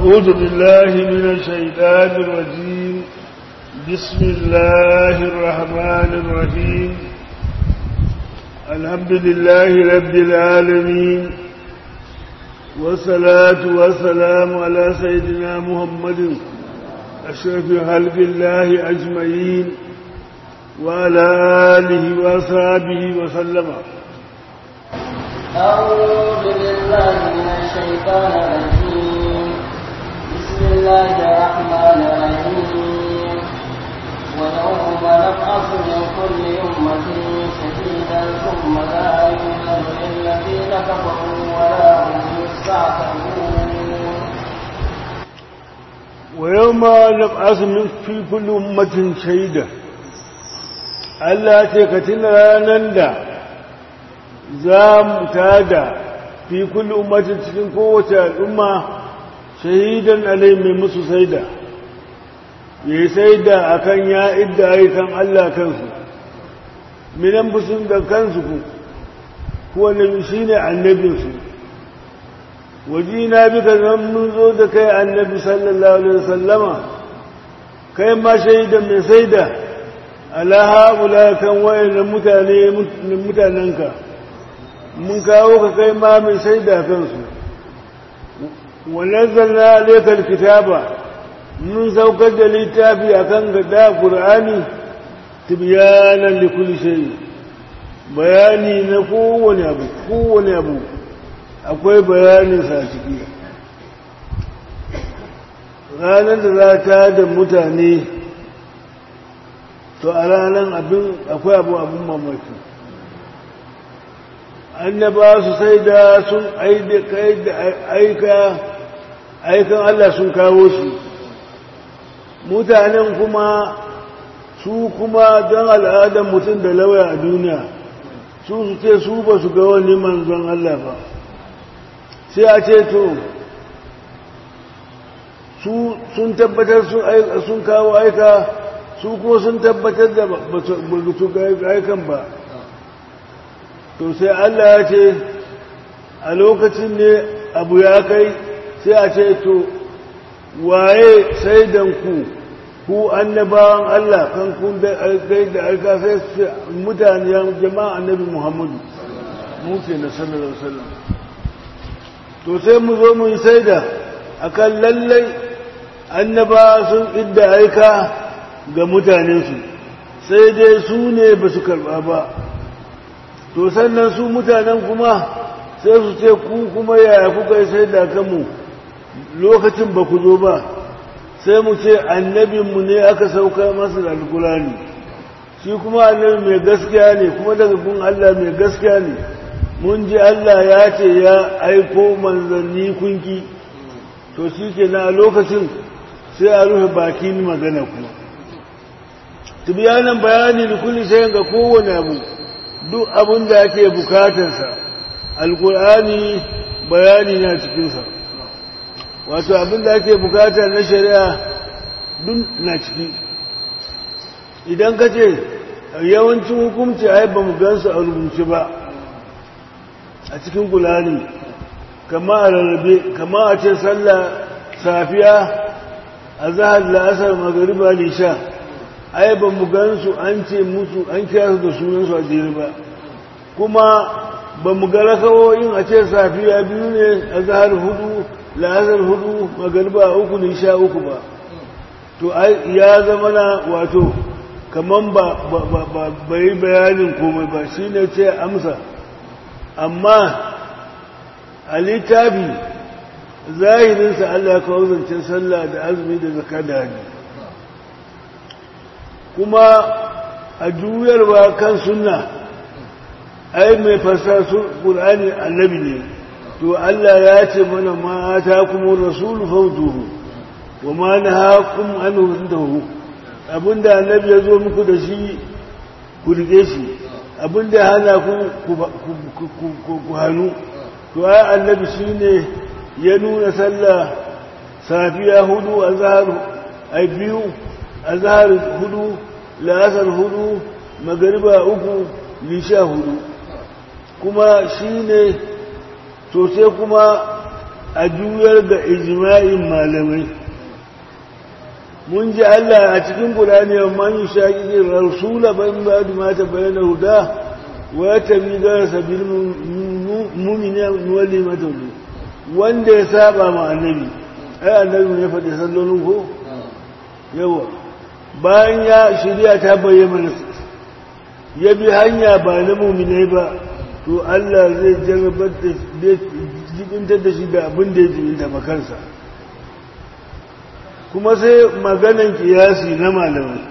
أعوذ بالله من الشيطان الرجيم بسم الله الرحمن الرحيم الحمد لله رب العالمين والصلاة والسلام على سيدنا محمد أشرف خلق الله أجمعين وعلى آله وأصحابه وسلم أعوذ بالله من الشيطان الرجيم بسم الله الرحمن الرحيم ويوم نبعث من كل أمة شهيدا ثم لا يؤمن للذين كفروا ولا هم يستعتبون ويوم نبعث من في كل أمة شهيدا Allah ce ka tuna ranar da za mu tada fi kulli ummatin cikin kowace al'umma shahidan alai mai musu saida ya yi saida a kan ya idda ayyukan Allah kansu minan busun da kansu ku kuwa nabi shi ne annabinsu wajina bi ka zan mun zo da kai annabi sallallahu alaihi wasallama kai ma shaidan mai saida ala haƙula kan wayannan mutane mutanenka mun kawo ka kai ma mai shaida kansu wanazzalna alaikal kitaba mun saukar da littafi akan gada qur'ani tibyanan likulli shay bayani na kowane abu kowane abu akwai bayanin sa ciki ranar da za ta da mutane to a ranar abin akwai abu abin mamaki annaba su sai da sun aika aikan Allah sun kawo shi mutanen kuma su kuma don al'adar mutum da lauya a duniya su su ce su ba su ga wani manzon Allah ba sai a ce to su sun tabbatar sun kawo aika su ko sun tabbatar da ba su aikan ba to sai Allah ya ce a lokacin ne abu ya kai sai a ce to waye sai ku ku annabawan Allah kan kun da alkai da alka sai su mutane jama'a annabi Muhammadu mu ke na sallallahu alaihi wasallam to sai mu zo mu yi saida akan lallai annaba sun idda aika ga mutanensu sai dai su ne ba su karba ba to sannan su mutanen kuma sai su ce ku kuma yaya kuka yi sai da kanmu lokacin ba ku zo ba sai mu ce annabinmu ne aka sauka masa da alkulani shi kuma annabi mai gaskiya ne kuma daga gun Allah mai gaskiya ne mun ji Allah ya ce ya aiko manzanni kunki to shi ke na lokacin sai a rufe bakin magana ku tibiyanan bayani da kulli sai ga kowane abu duk abin da ake bukatarsa alkur'ani bayani na cikinsa wato abin da ake bukata na shari'a duk na ciki idan ka ce yawancin hukumci ai ba mu gansu a rubuce ba a cikin kulani kama a rarrabe kama a ce sallah safiya a zahar la'asar magariba lisha ai ba mu gansu an ce musu an kira su da sunansu a jere ba kuma ba mu ga rakawoyin a ce safiya biyu ne a zahar hudu la'azar hudu magariba uku ne sha uku ba to ya zama na wato kaman ba bai bayanin komai ba shi ne ce amsa amma a littafi zahirinsa Allah kawo zancen sallah da azumi da zaka da hajji kuma a juyarwa kan sunna ai mai fasar su ƙulani annabi ne to Allah ya ce mana ma ta kuma rasulu fautuhu wa ma na haƙun an tahu abinda annabi ya zo muku da shi ku rike shi abinda hana ku ku hannu to ai annabi shi ne ya nuna sallah safiya hudu a zahar ai biyu a zahar hudu la'asar hudu magariba uku lisha hudu kuma shi ne to sai kuma a juyar ga ijma'in malamai mun ji Allah a cikin Qur'ani man yushaqiqi rasula ban ba'd ma tabayyana huda wa tabi ga sabil mu'minin wali matawli wanda ya saba ma annabi ai annabi ne faɗi sallolin ko yawa bayan ya shirya ta bayyana ya bi hanya ba na mu'minai ba to Allah zai jarrabar da jibintar da shi da abin da ya jibinta makarsa kuma sai maganan kiyasi na malamai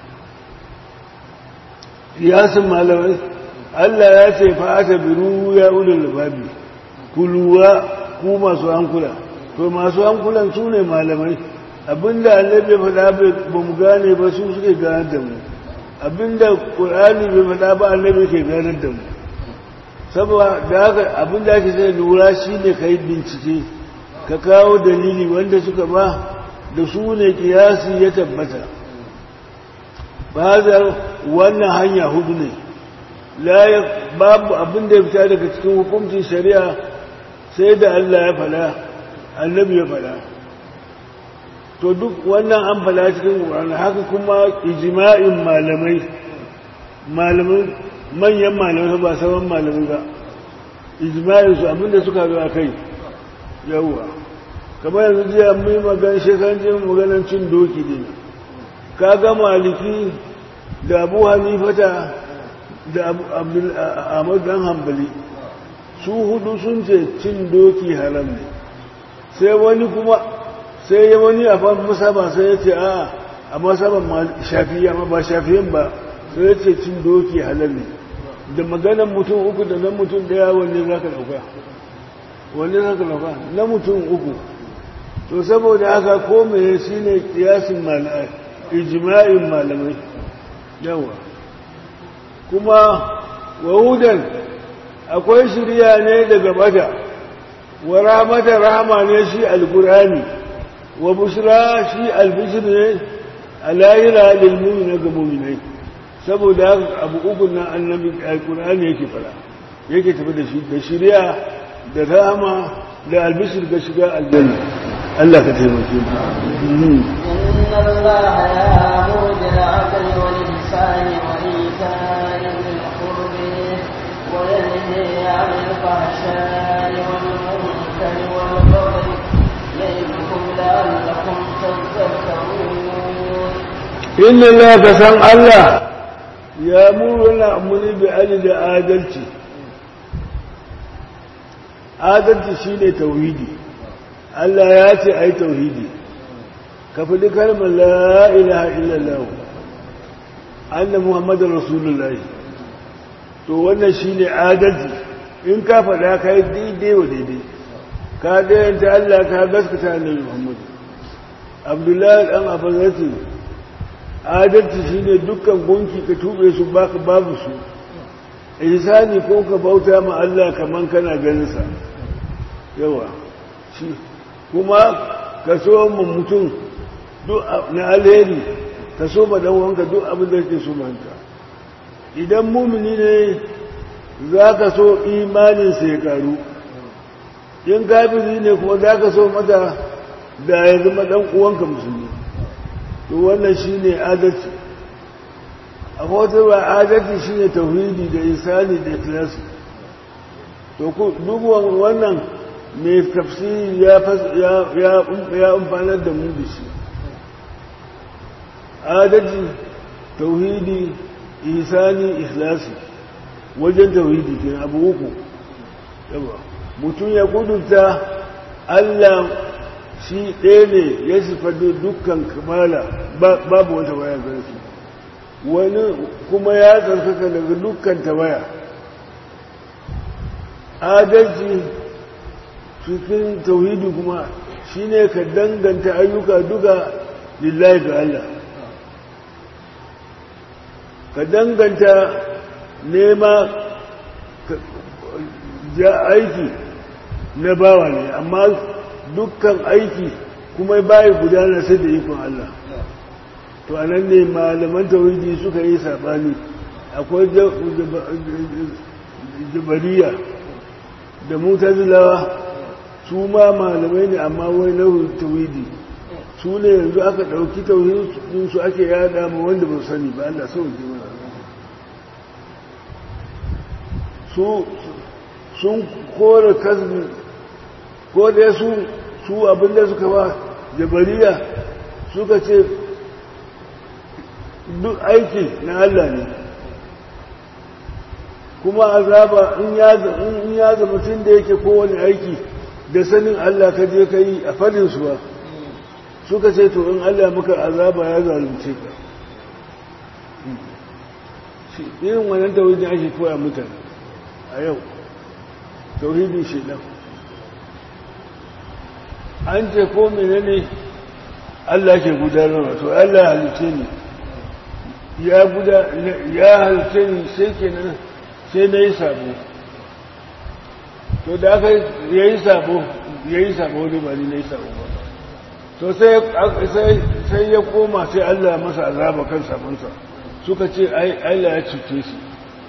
kiyasin malamai Allah ya ce fa'ata biru ya ulul babi kuluwa ku masu hankula to masu hankulan su ne malamai abinda annabi ya faɗa ba mu gane ba su suke ganar da mu abinda ƙur'ani bai faɗa ba annabi ke ganar da mu saboda da haka abinda ake sai lura shine ka yi bincike ka kawo dalili wanda suka ba da su ne kiyasi ya tabbata bazar wannan hanya hudu ne babu abin da ya fita daga cikin hukuncin shari'a sai da Allah ya fada annabi ya fada to duk wannan an fada cikin ƙwararra haka kuma ijima'in malamai malamai manyan malamai ba sauran malamai ba ijima'in su abinda suka zo a kai yawwa kamar yanzu jiya mun yi magana shekaran jiya maganan cin doki ne ka ga maliki da abu hanifata da ahmad dan hambali su hudu sun ce cin doki haram ne sai wani kuma sai ya wani a masaba sai ya ce a a masaban shafiya ma ba shafiyan ba sai ya ce cin doki halal ne da maganan mutum uku da na mutum daya wanne za ka dauka wanne za ka dauka na mutum uku to saboda haka ko mai shi ne kiyasin malamai ijma'in malamai yawa kuma wahudan akwai shirya ne daga bata wa rahmata rahama ne shi alkurani wa bushra shi albishir ne alayira lil mu'mina ga mu'minai saboda haka abu uku na annabi alkurani yake fara yake tafi da shi da shirya da rahama da albishir ga shiga aljanna Allah ka taimake mu إن الله يأمر بالعدل والإحسان وإيتاء ذي القرب وينهي عن الفحشاء والمنكر والبغي يعظكم لعلكم تذكرون إن الله كسان الله يأمر الأمر بعدل عادلتي adalci shine tauhidi Allah ya ce ai tauhidi ka faɗi kalmar la ilaha illallah anna muhammadar rasulullahi to wannan shine adalci in ka faɗa ka yi daidai wa daidai ka dayanta Allah ka gaskata annabi muhammad abdullahi dan abazati adalci shine dukkan gunki ka tube su baka babu su ihsani ko ka bauta ma Allah kaman kana ganin sa yawa shi kuma ka so mu mutum duk na alheri ka so ma dan wanka duk abin da yake so manka idan mumini ne za ka so imanin sa ya karu in kafiri ne kuma za ka so mata da ya zama dan uwanka musulmi to wannan shine adalci a ba adalci shine tauhidi da isani da ikhlasi to ku duk wannan mai tafsiri ya ya umfanar da mu da shi adalci tauhidi isani ikhlasi wajen tauhidi ke abu uku mutum ya kudurta Allah shi ɗaya ne ya sifadu dukkan kamala babu wata waya garsu wani kuma ya tsarkaka daga dukkan tawaya adalci cikin tauhidi kuma shine ka danganta ayyuka duka lillahi ga Allah ka danganta nema ja aiki na bawa ne amma dukkan aiki kuma bayi gudana sai da ikon Allah to a nan ne malaman tauhidi suka yi saɓani akwai jabariya da mutazilawa su ma malamai ne amma wai nau'in tawhidi su ne yanzu aka ɗauki tauhidin su ake yada ma wanda ba sani ba Allah sauke mana su sun kore kasbi ko da su su abinda suka ba jabariya suka ce duk aiki na Allah ne kuma azaba in ya ga mutum da yake kowane aiki da sanin Allah ka je ka yi a fadinsu ba suka ce to in Allah muka azaba ya zalunce ka irin wannan tauhidin ake koya mutane a yau tauhidin shaidan an ce ko menene Allah ke gudanarwa to Allah halice ne ya guda ya halice ni sai kenan sai na yi sabo to da aka ya yi sabo ya yi sabo ne ba ni na yi sabo ba to sai ya koma sai Allah masa azaba kan sabonsa suka ce Allah ya cuce shi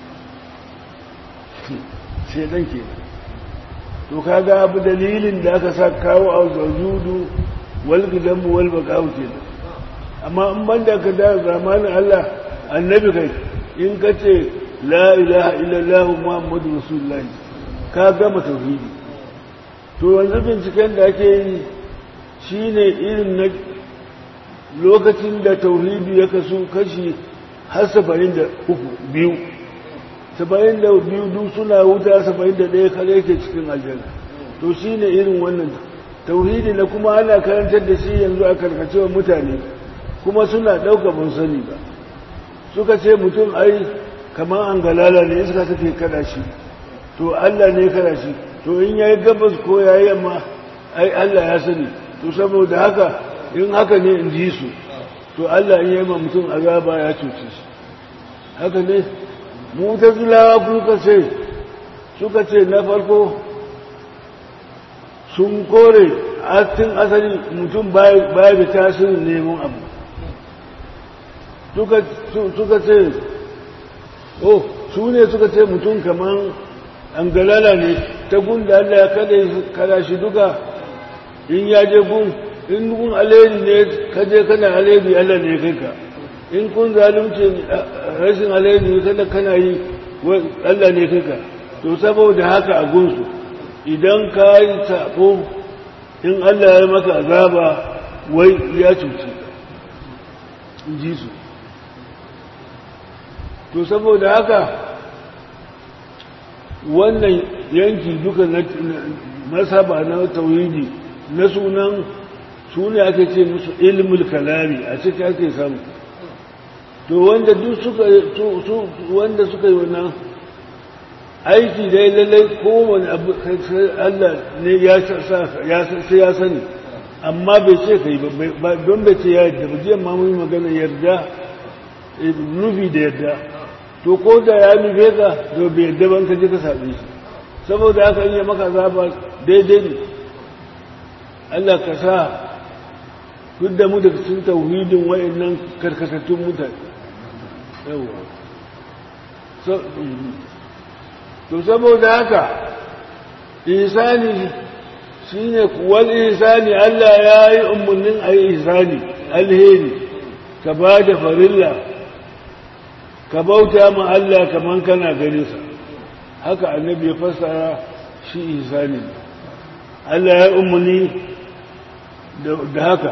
sai dan ke to kaga abu dalilin da aka sa kawo a zajudu wal gidanmu wal baqawu kenan amma in banda ka da zamanin Allah annabi kai in ka ce la ilaha illallah muhammadu rasulullah ka gama tauhidi to yanzu binciken da ake yi shine irin na lokacin da tauhidi ya kasu kashi har saba'in da uku biyu saba'in da biyu duk suna wuta saba'in da ɗaya kare yake cikin aljanna to shine irin wannan tauhidi na kuma ana karantar da shi yanzu a karkacewa mutane kuma suna ɗauka ban sani ba suka ce mutum ai kamar an galala ne iska take kada shi to Allah ne kada shi to in yayi gabas ko yayi yamma ai Allah ya sani to saboda haka in haka ne in ji su to Allah in yayi ma mutum azaba ya cuce shi haka ne mutazilawa kuka ce suka ce na farko sun kore astin asali mutum baya da tasirin neman abu suka ce oh su ne suka ce mutum kaman an galala ne ta gun da Allah ya kada shi duka in ya je gun in gun alheri ne ka je kana alheri Allah ne kai ka in kun zalunci rashin alheri ne kada kana yi Allah ne kai ka to saboda haka a gunsu idan ka yi sabo in Allah ya maka azaba wai ya cuci in ji su to saboda haka wannan yanki duka na masaba na tauhidi na sunan su ne aka ce musu ilmul kalami a cikin ake samu to wanda duk suka wanda suka yi wannan aiki dai lallai kowane abu Allah ne ya sai ya sani amma bai ce ka yi ba don bai ce ya yadda ba jiya ma mun magana yarda nufi da yarda to ko da ya nufe ka to bai yarda ban ka je ka saɓe shi saboda haka in yi maka zaba daidai ne Allah ka sa duk da mu daga cikin tauhidin wa'annan karkatattun mutane yawa to saboda haka ihsani shine kuwal ihsani Allah ya yi umarnin a yi ihsani alheri ka ba da farilla ka bauta ma Allah kaman kana ganinsa haka annabi ya fassara shi ihsani Allah ya umarni da haka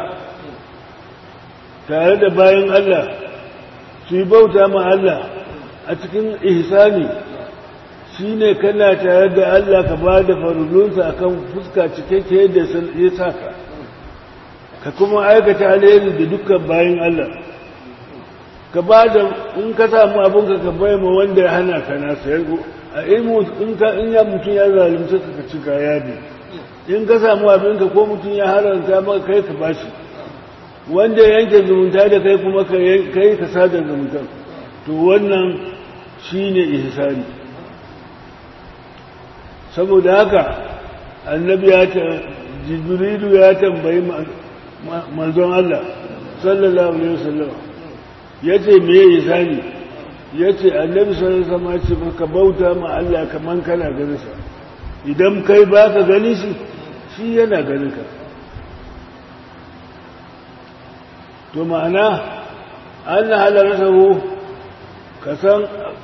tare da bayan Allah su yi bauta ma Allah a cikin ihsani shine kana tare da Allah ka ba da farulunsa akan fuska cikakke yadda ya saka ka kuma aikata alheri da dukkan bayan Allah ka ba da in ka samu abinka ka bai ma wanda ya hana ka na sayar a ilmu in ka in ya mutum ya zalunce ka ci kaya ne in ka samu abinka ko mutum ya haranta maka kai ka bashi wanda ya yanke zumunta da kai kuma kai ka sadar zumunta to wannan shine ihsani saboda haka annabi ya ta jibrilu ya tambayi manzon Allah sallallahu alaihi wasallam yace me ihsani yace annabi sallallahu alaihi wasallam ya ce ka bauta ma Allah kaman kana ganin sa idan kai baka gani shi shi yana ganin ka to ma'ana an na halararsahu ka san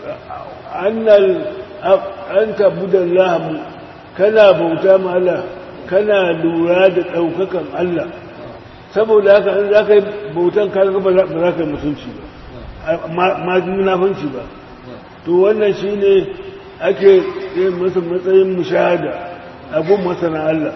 an tabbudan lahamu kana bauta ma Allah kana lura da ɗaukakan Allah saboda haka in za ka yi bautan kaga ba za ka yi mutunci ba ma munafanci ba to wannan shi ne ake yin masa matsayin mushahada abun masana Allah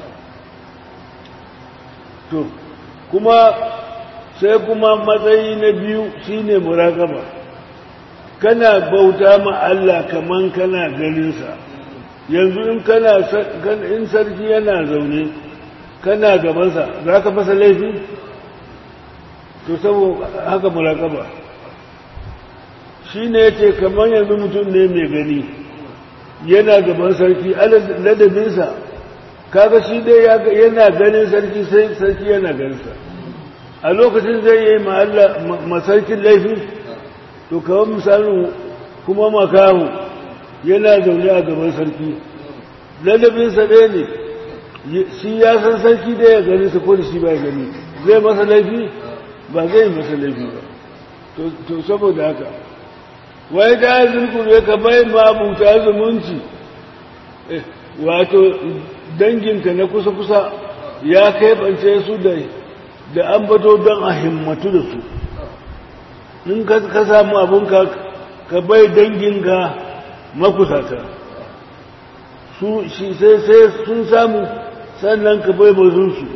to kuma sai kuma matsayi na biyu shine muraƙaba kana bauta ma Allah kaman kana ganinsa yanzu in kana in sarki yana zaune kana gabansa za ka fasa laifi to saboda haka muraƙaba shi ne ya ce kamar yanzu mutum ne mai gani yana gaban sarki ladabinsa kaga shi dai yana ganin sarki sai sarki yana ganinsa a lokacin zai yi masarkin laifi to kawai misalin kuma makamu yana zaune a gaban sarki ladabinsa ɗaya ne shi ya san sarki da ya gani su ko da shi ba ya gani zai masa laifi ba zai masa laifi ba to saboda haka wai ta zurkure ka bai mabuta zumunci wato danginka na kusa-kusa ya kaibance su da da an bato don a himmatu da su in ka samu abinka ka bai danginka makusata su shi sai sai sun samu sannan ka bai bazunsu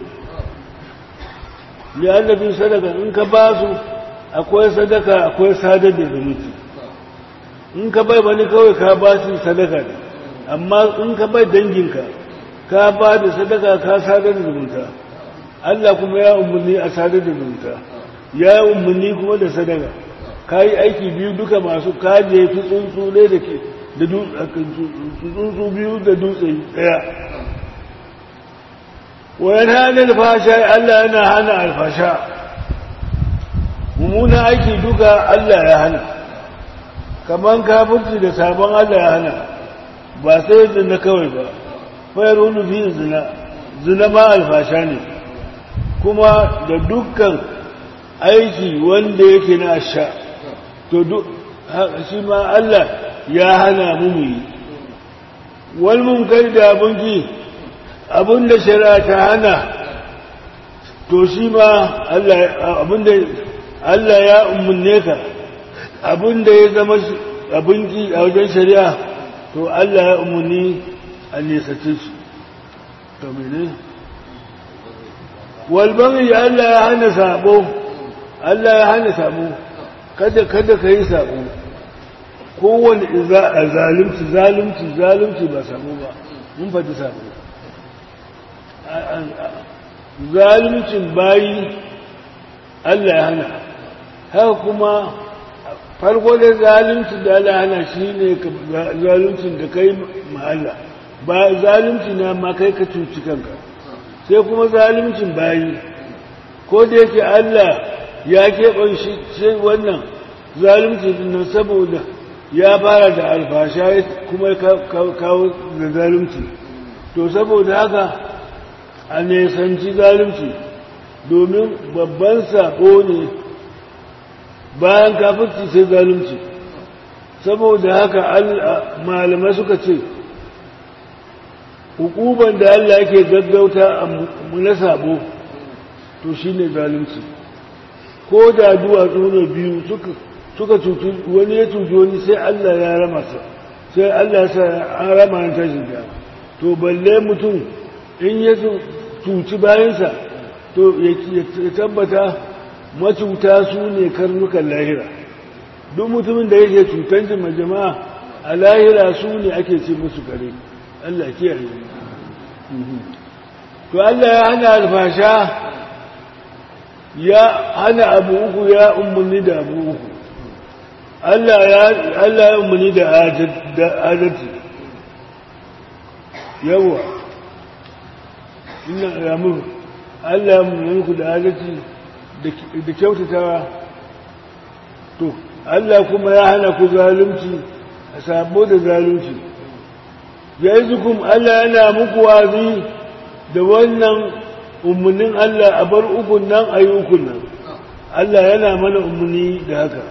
ya annabin sadaka in ka ba su akwai sadaka akwai sadar da zumunci in ka bai wani kawai ka ba su sadaka ne amma in ka bai danginka ka ba da sadaka ka sadar da zumunta Allah kuma ya umarni a sadar da zumunta ya umarni kuma da sadaka ka yi aiki biyu duka masu kaje fi tsuntsu ne da ke da tsuntsu biyu da dutse daya wayan hana alfasha Allah yana hana alfasha mummunan aiki duka Allah ya hana kaman kafirci da sabon Allah ya hana ba sai zina kawai ba fayar wani fi zina zina ma alfasha ne kuma da dukkan aiki wanda yake na sha to shi ma Allah ya hana mu mu yi wal munkar da abinci abinda shari'a ta hana to shi ma Allah abinda Allah ya umarne ka abinda ya zama abinci a wajen shari'a to Allah ya umarni a nesace shi to mene walbari Allah ya hana sabo Allah ya hana sabo kada kada ka yi sabo kowane zalunci zalunci zalunci ba sabo ba mun faɗi sabo zaluncin bayi Allah ya hana haka kuma farko da zalunci da Allah ya hana shi ne zaluncin da kai ma'alla ba zalunci na ma kai ka cuci kanka sai kuma zaluncin bayi ko da yake Allah ya keɓan shi wannan zalunci nan saboda ya fara da alfasha kuma kawo da zalunci to saboda haka a nesanci zalunci domin babban sako ne bayan kafirci sai zalunci saboda haka malamai suka ce hukuban da Allah yake gaggauta a na sabo to shine zalunci ko da duwatsu ne biyu suka cuci wani ya cuci wani sai Allah ya rama sa sai Allah sa an rama an tashi da to balle mutum in ya cuci bayansa to ya tabbata macuta su ne karnukan lahira duk mutumin da yake cutar jima jama'a a lahira su ne ake ce musu kare Allah kiyaye to Allah ya hana alfasha ya hana abu uku ya umarni da abu uku Allah ya umarni da adalci yawa ina ramu Allah ya umarni ku da adalci da kyautatawa to Allah kuma ya hana ku zalunci a sabo da zalunci ya yi zukun Allah yana muku wazi da wannan umarnin Allah a bar ukun nan a yi ukun nan Allah yana mana umarni da haka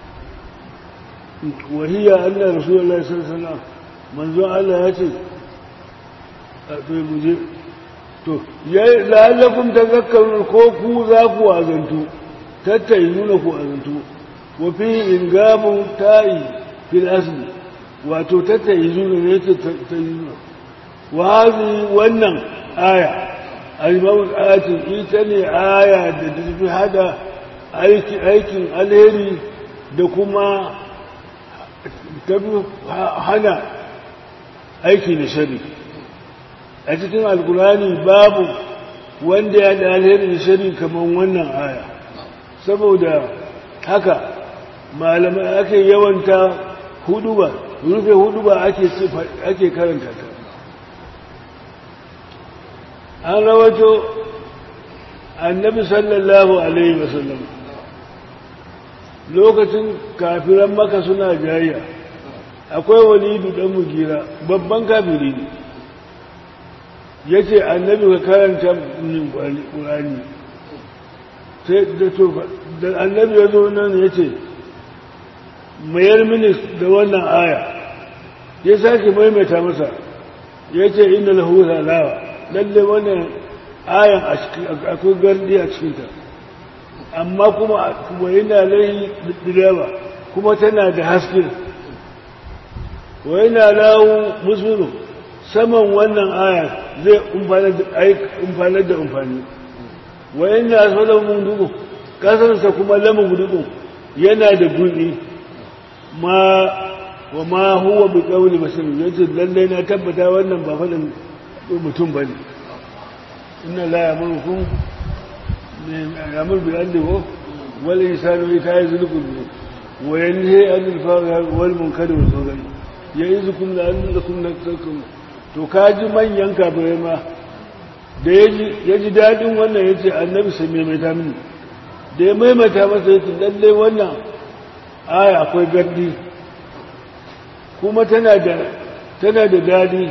wahiyya Allah Rasulullah sallallahu alaihi wasallam manzon Allah ya ce a to muje to yayi la'allakum tazakkarun ko ku za ku azantu tattai nuna ku azantu wa fi ingamu ta'i fil asli wato tattai nuna ne ta tayyuna wa hazi wannan aya al-mawt ayatin ita ne aya da tafi hada aikin alheri da kuma tafi hana aiki na shari a cikin alkulani babu wanda ya da alheri da shari kamar wannan aya saboda haka malamai ake yawanta huduba rufe huduba ake karanta ta an rawato annabi sallallahu alaihi wasallam lokacin kafiran maka suna jayya akwai walidu dan mugira babban kafiri ne ya ce annabi ka karanta min ƙurani sai da tofa da annabi ya zo nan ya ce mayar mini da wannan aya ya sake maimaita masa ya ce inda lahu salawa lalle wannan ayan akwai gardi a cikinta amma kuma wa yana lai direwa kuma tana da haske wa yana lawo musulun saman wannan aya zai umfanar da umfani wa yana asalar mundugu kasansa kuma lamun gudugu yana da gudi ma wa ma huwa bi qawli bashirin yace lalle na tabbata wannan ba faɗin mutum bane inna la yamurukum يأمر بالعدل والإنسان وإيتاء ذي القربى وينهي عن الفحشاء والمنكر والبغي يعظكم لعلكم تذكرون to kaji manyan kafirai ma da ya ji daɗin wannan ya ce annabi sai maimaita mini da ya maimaita masa ya ce lallai wannan aya akwai gardi kuma tana da tana da daɗi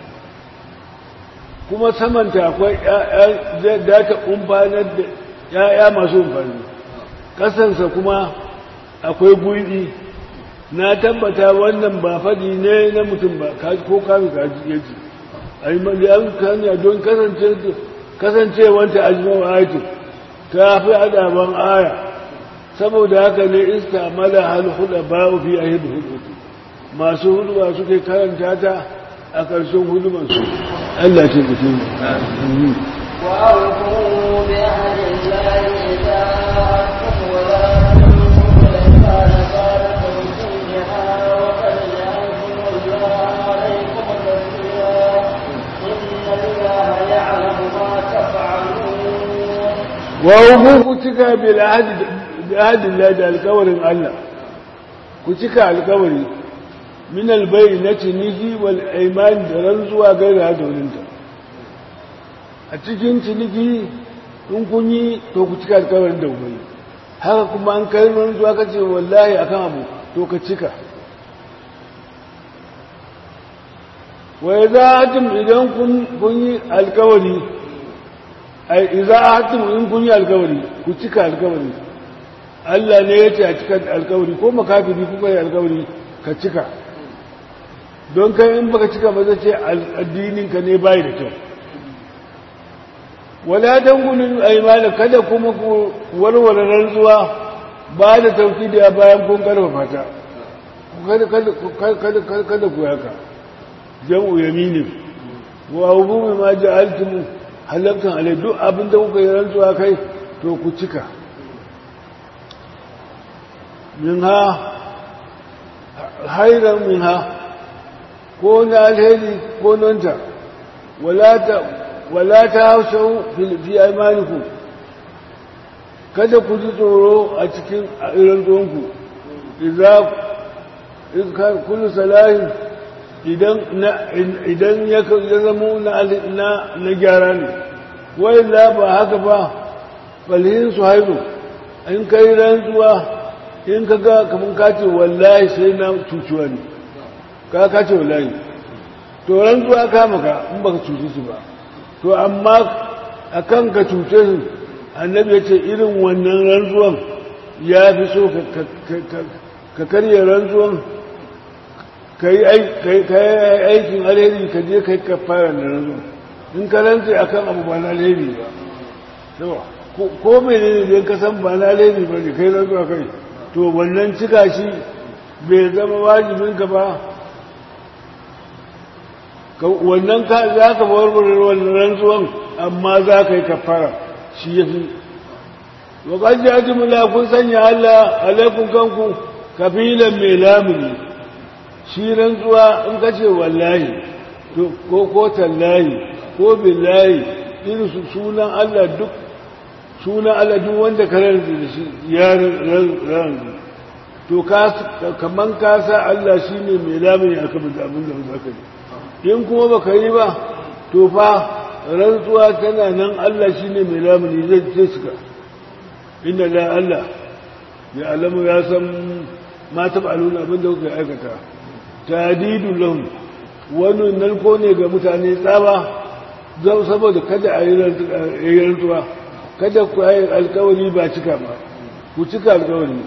kuma samanta akwai zai data umfanar da ‘ya'ya masu umfani ƙasansa kuma akwai gwiɗi na tabbata wannan ba faɗi ne na mutum ba ko kami kaji yake a yi maliyan kanya don kasancewanta ajiyar ayatul ta fi adaban aya saboda haka ne iska mala hal huda ba fi a hidu hudu masu hudu suke karanta ta a ƙarshen hudumansu Allah ce ku tuni. وأوفوا بعهد الله إذا عهدتم ولا تنقضوا الأيمان بعد توكيدها وقد جعلتم الله عليكم كثيرا إن الله يعلم ما تفعلون. وأوفوا كتك بالعهد بعهد الله ده الكورن الله كتك الكورن min albayi na ciniki wal aiman da rantsuwa gaira da wurinta a cikin ciniki in kun yi to ku cika alkawarin da wuri haka kuma an kai rantsuwa ka ce wallahi akan abu to ka cika wa za hatim idan kun yi alkawari ai idza hatim in kun yi alkawari ku cika alkawari Allah ne ya ce a cika alkawari ko makafiri kuka yi alkawari ka cika don kai in baka cika ba zai ce addininka ne bai da kyau wala dangulin aimana kada kuma ku warware rantsuwa ba da tauki da bayan kun karfafa ta kada ku yaka jam'u yaminin wa hukumi ma ja'altum halaktan alai duk abinda kuka yi rantsuwa kai to ku cika min ha hairan min ha ko na alheri ko nonta wala ta hausau fi aimaniku kada ku ji tsoro a cikin irin zonku idan kullu salahin idan ya zama na gyara ne wai la ba haka ba falhin su haizu in kai rantsuwa in ka ga kamar kace wallahi sai na cuciwa ne ka ka ce wallahi to rantsuwa ka maka in baka cuci su ba to amma a kan ka cuce su annabi ya ce irin wannan rantsuwan ya fi so ka karya rantsuwan ka yi aikin alheri ka je ka yi kafara da rantsuwan in ka rantse a kan abu ba na alheri ba ko mai ne ne ka san ba na alheri ba ne kai rantsuwa kai to wannan cika shi bai zama wajibinka ba wannan ka za ka warware wannan rantsuwan amma za ka yi kafara shi ya fi wakar ji mula kun sanya Allah alaikun kanku kafilan mai lamuni shi rantsuwa in ka ce wallahi ko ko tallahi ko billahi irin su sunan Allah duk sunan Allah duk wanda ka rantsu da shi ya rantsu to kaman ka sa Allah shi ne mai lamuni a kan abin da za ka yi in kuma ba ka yi ba to fa rantsuwa tana nan Allah shi ne mai lamuni zai cika inda la Allah ya alamu ya san ma taɓa aluna abin da kuka aikata tadidun lahum wani narko ne ga mutane tsaba zan saboda kada a yi rantsuwa kada ku yi alkawari ba cika ba ku cika alkawari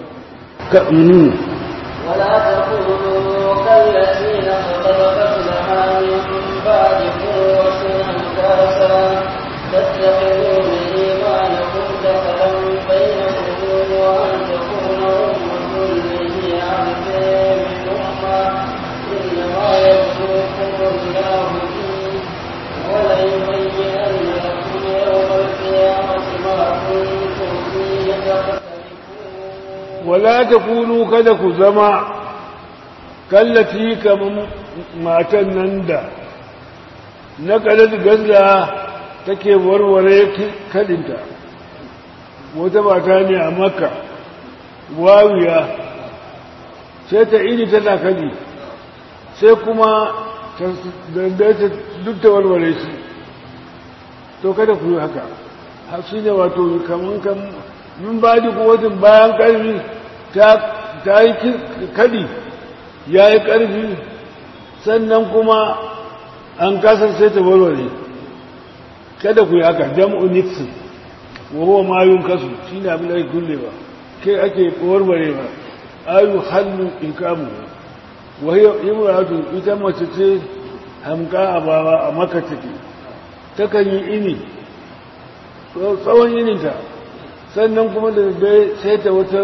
ولا تكونوا كالذين اختلفت لها من بعد قوة أنكاسا تتخذون إيمانكم دخلا بينكم وأن تكون أمة هي أرض من أمة إنما يبلوكم الله فيه وليبينن لكم يوم القيامة ما كنتم فيه تختلفون wala ta kunu kada ku zama kallafi kamar matan nan da na kalar gazda take warware kadinta wata mata ne a makka wawiya sai ta iri tana kadi sai kuma ta dandaita duk ta warware shi to kada ku yi haka shi ne wato kamar kan min ba da kuwatin bayan ƙarfi ta yi kadi ya yi ƙarfi sannan kuma an kasar sai ta warware kada ku yi haka jam'u nixon wawo mayun kasu shi ne abin da ake kulle ba kai ake warware ba ayu hannu in kamu wahiyar imratu ita mace ce hamka a bawa a maka take takan yi ini tsawon ininta sannan kuma da dai sai ta wata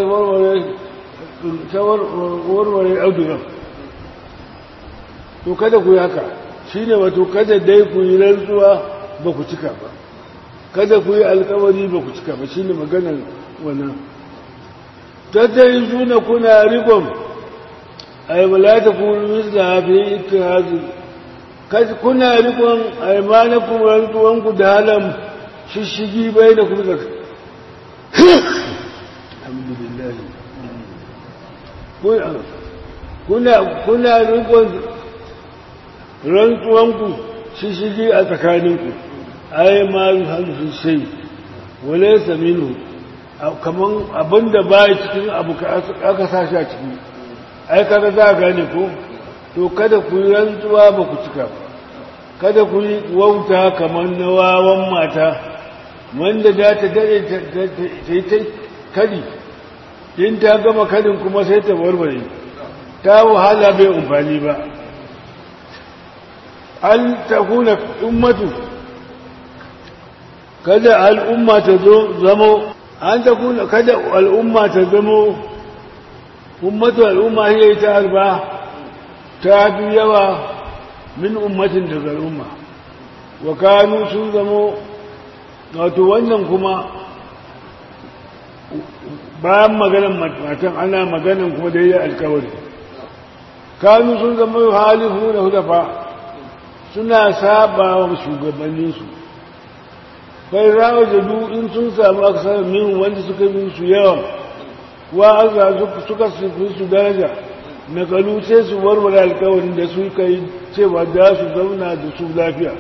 warware auduran to kada ku yi haka shi ne wato kada dai ku yi rantsuwa ba ku cika ba kada ku yi alkawari ba ku cika ba shi ne maganar wannan tattari suna kuna rikon aibalata kuma misla hafi ita hazi kuna rikon aimanakun rantsuwanku da halam shishigi bai da kuma zaka alhamdulillah kuna kuna rikon rantsuwanku shishigi a tsakaninku ai ma hansu sai wale saminu kaman abinda ba cikin abu aka sashi a ciki ai kada za a gane ko to kada ku yi rantsuwa ba ku cika ba kada ku yi wauta kamar na wawan mata wanda za ta dade ta yi ta kadi in ta gama kadin kuma sai ta warware ta wahala bai amfani ba an ta kuna ummatu kada al'umma ta zo zamo an ta kuna kada al'umma ta zamo ummatu al'umma hiya ta arba ta fi yawa min ummatin daga al'umma wa kanu sun zamo wato wannan kuma bayan maganan matan ana maganan kuma da yi alkawari kanu sun zama halifu da hudafa suna saba wa shugabanninsu bai rawa jadu in sun samu aksar min wanda suka yi su yawa wa aza suka su daraja na kalu sai su warware alkawarin da suka yi cewa za su zauna da su lafiya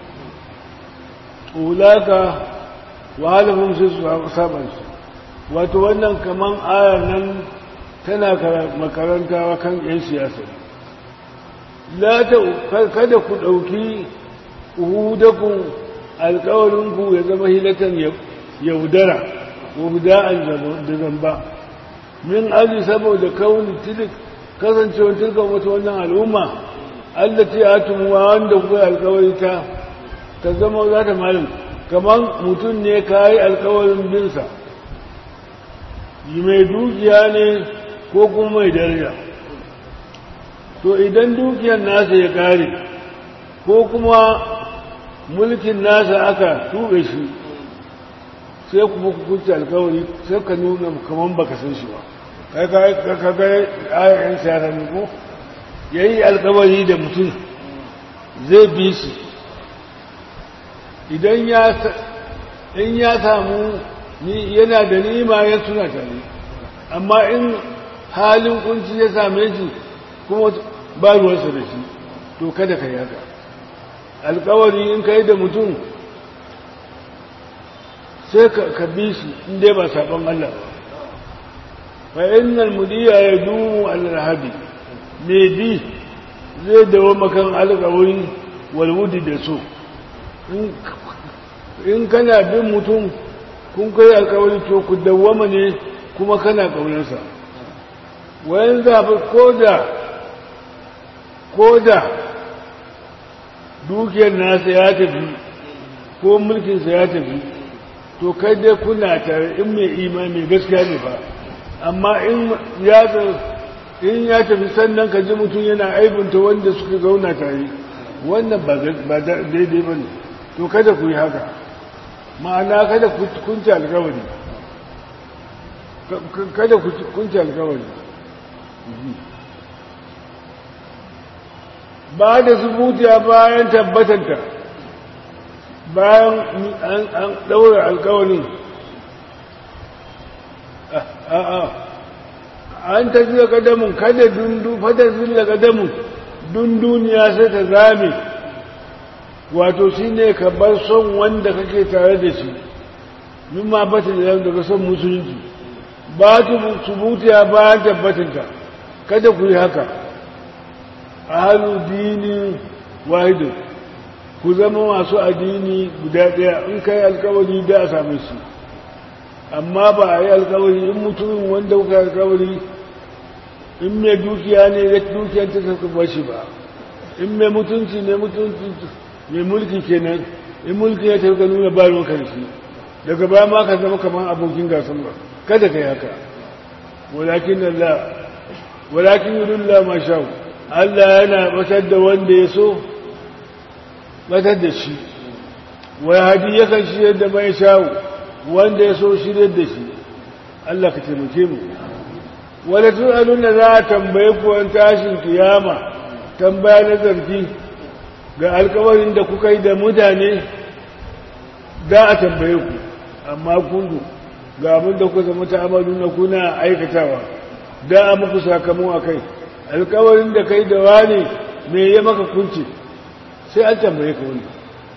ulaka wahalafin sai su saba su wato wannan kaman ayar nan tana makarantawa kan 'yan siyasa kada ku ɗauki uhudakun alkawarinku ya zama hilatan yaudara ko huda'an da zamba min aji saboda kauni tilik kasancewar tilkan wata wannan al'umma allati atumuwa wanda kuka alkawari ta ta zama za ta malin kamar mutum ne ka yi alkawarin binsa mai dukiya ne ko kuma mai daraja to idan dukiyar nasa ya kare ko kuma mulkin nasa aka tuɓe shi sai kuma kukunci alkawari sai ka nuna kamar baka san shi ba kai ka ga ayyayin siyasa ne ko ya yi alkawari da mutum zai bi shi idan ya samu yana da nima ya tuna tare amma in halin kunci ya same shi kuma ba ruwansa da shi to kada ka yaka alkawari in ka yi da mutum sai ka bi shi inda ba saɓon Allah ba fa innal mudiya ya dumu alrahabi mai bi zai dawo makan alkawari walwudi da so in kana bin mutum kun kai alkawari to ku dawwama ne kuma kana ƙaunarsa wayan zafi ko da ko da dukiyar nasa ya tafi ko mulkinsa ya tafi to kai dai kuna tare in mai imani gaskiya ne ba amma in ya in ya tafi sannan ka ji mutum yana aibunta wanda suka zauna tare wannan ba daidai ba ne to kada ku yi haka ma'ana kada ku kunce alkawari kada ku kunce alkawari ba da subutiya bayan tabbatanta bayan an ɗaura alkawarin an tafi da ƙadamun kada dundu fata zilla ƙadamun dunduniya sai ta zame wato shi ne ka bar son wanda kake tare da shi mimma bata da daga son musulunci ba ta subutiya bayan tabbatinta kada ku yi haka ahalu dini wahidu ku zama masu addini guda ɗaya in ka yi alkawari da a same shi amma ba a yi alkawari in mutumin wanda kuka yi alkawari in mai dukiya ne ya dukiyar ta saka bashi ba in mai mutunci ne mutunci mai mulki kenan in mulki ya tafi nuna ba ruwan karshe daga baya ma ka zama kamar abokin gasan ba kada ka yi haka walakin Allah walakin yudullah ma sha Allah yana batar da wanda ya so batar da shi wai hadi yakan shirya da mai shawo wanda ya so shirya da shi Allah ka taimake mu wala tu'alun da za a tambaye ku an tashin kiyama tambaya na zargi ga alkawarin da kuka yi da mutane da a tambaye ku amma kundu ga abin da kuka zama ta'amalu na kuna aikatawa da a muku sakamon a kai alkawarin da kai da wani me ya maka kunce sai an tambaye ka wani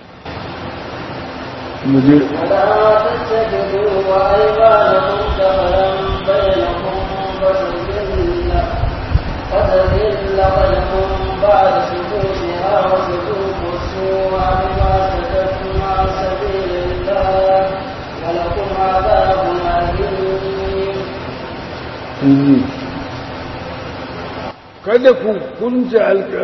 muje ولا تتخذوا أيمانكم دخلا بينكم فتزل فتزل قدم بعد سكوتها وتذوق السوء بما سكتتم عن سبيل الله ولكم عذاب أليم kada ku kunce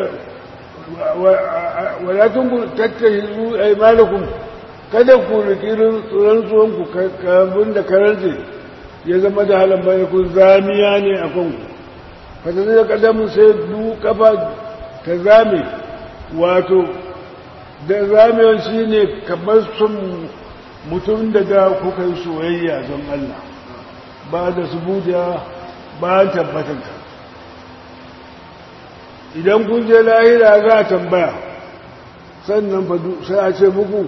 walatun tattahizu aimanakum kada ku riki rantsuwanku kabin da karance ya zama da halin bayan ku zamiya ne a kanku fata zai kadamun sai du kafa ta zame wato da zamewan shi ne kamar sun mutum da da kuka yi soyayya don Allah ba da su buɗe bayan tabbatanka idan kun je lahira za a tambaya sannan sai a ce muku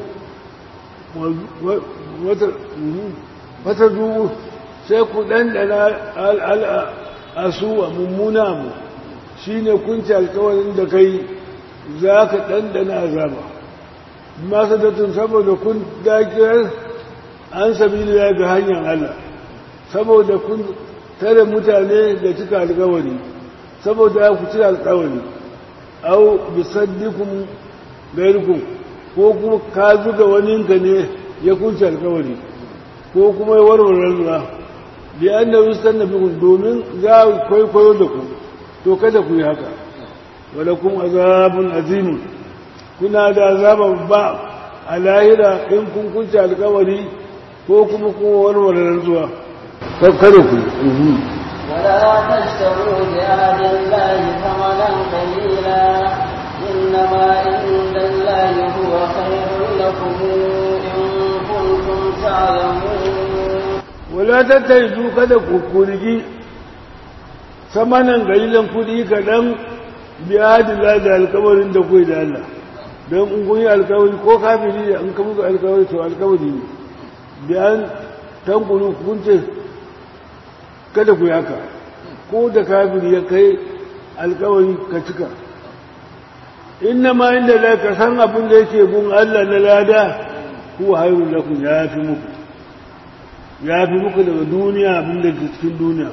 wata dubu sai ku ɗanɗana al'asu a mummuna mu shi ne kunci alkawarin da kai za ka ɗanɗana azaba masu datun saboda kun dakiyar an sabi ga hanyar Allah saboda kun tare mutane da cika alkawari saboda ku cika alkawari au bisaddikum gairkum ko kuma ka zuga waninka ne ya kunce alkawari ko kuma ya warware zuwa da an da rustan na bikun domin za a kwaikwayo da ku to kada ku yi haka wadda kun azabun azimun kuna da azaba ba a lahira in kun kunce alkawari ko kuma kuma warware zuwa kada ku yi ولا تشتروا بعهد الله ثمنا قليلا إنما عند الله هو خير لكم إن كنتم تعلمون wala tattaizu kada ku kurgi samanin galilan kudi kaɗan biya da da alkawarin da kuwa da Allah don in kun yi alkawari ko kafiri da in ka muku alkawari to alkawari ne biyan tankuru kun ce kada ku yaka ko da kafiri ya kai alkawari ka cika inna ma inda la ka san abin da yake gun Allah na lada huwa hayrun lakum ya fi muku ya fi muku daga duniya abin da ke cikin duniya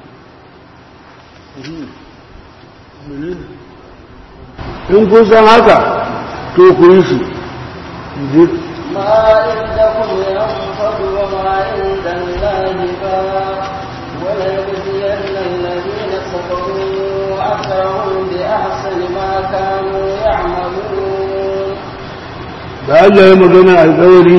in kun san haka to ku yi su ما عندكم ينفد وما عند الله باق وليجزين الذين صبروا أجرهم بأحسن ما كانوا يعملون da Allah ya magana alkawari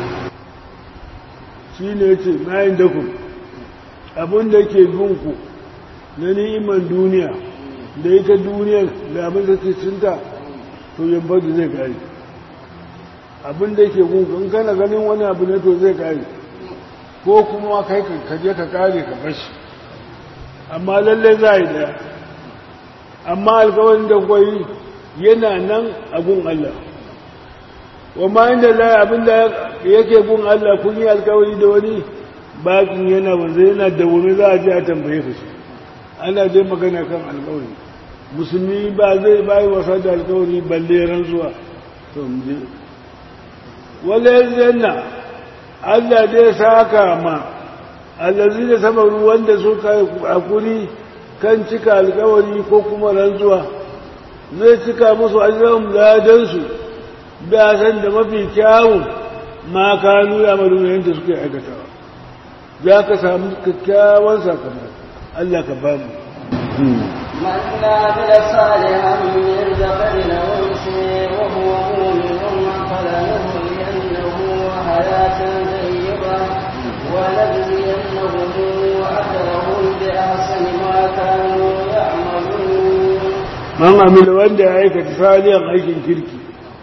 shi ne ce mayin da ku abin da ke gunku na ni'imar duniya da ita duniyar da abin da ke cinta to yambar da zai kare abin da ke gunku in kana ganin wani abu ne to zai kare ko kuma kai ka je ka kare ka bashi amma lalle za a yi daya amma alkawarin da kwayi yana nan a gun Allah wa ma inda la abinda yake gun Allah kun yi alkawari da wani bakin yana wanzu yana da wani za a je a tambaye ka shi ana dai magana kan alkawari musulmi ba zai bayi wasa da alkawari balle rantsuwa to mu je wala yanna Allah dai saka ma allazi da sabaru wanda suka hakuri kan cika alkawari ko kuma rantsuwa zai cika musu ajran ladansu da san da mafi kyawun ma kanu ya maru yadda suke aikatawa za ka samu kyakkyawan sakamako Allah ka ba mu من عمل صالحا من ذكر أو أنثى وهو مؤمن فلنحيينه حياة طيبة ولنجزينهم أجرهم بأحسن ما كانوا يعملون man amila wanda ya aikata saliyan aikin kirki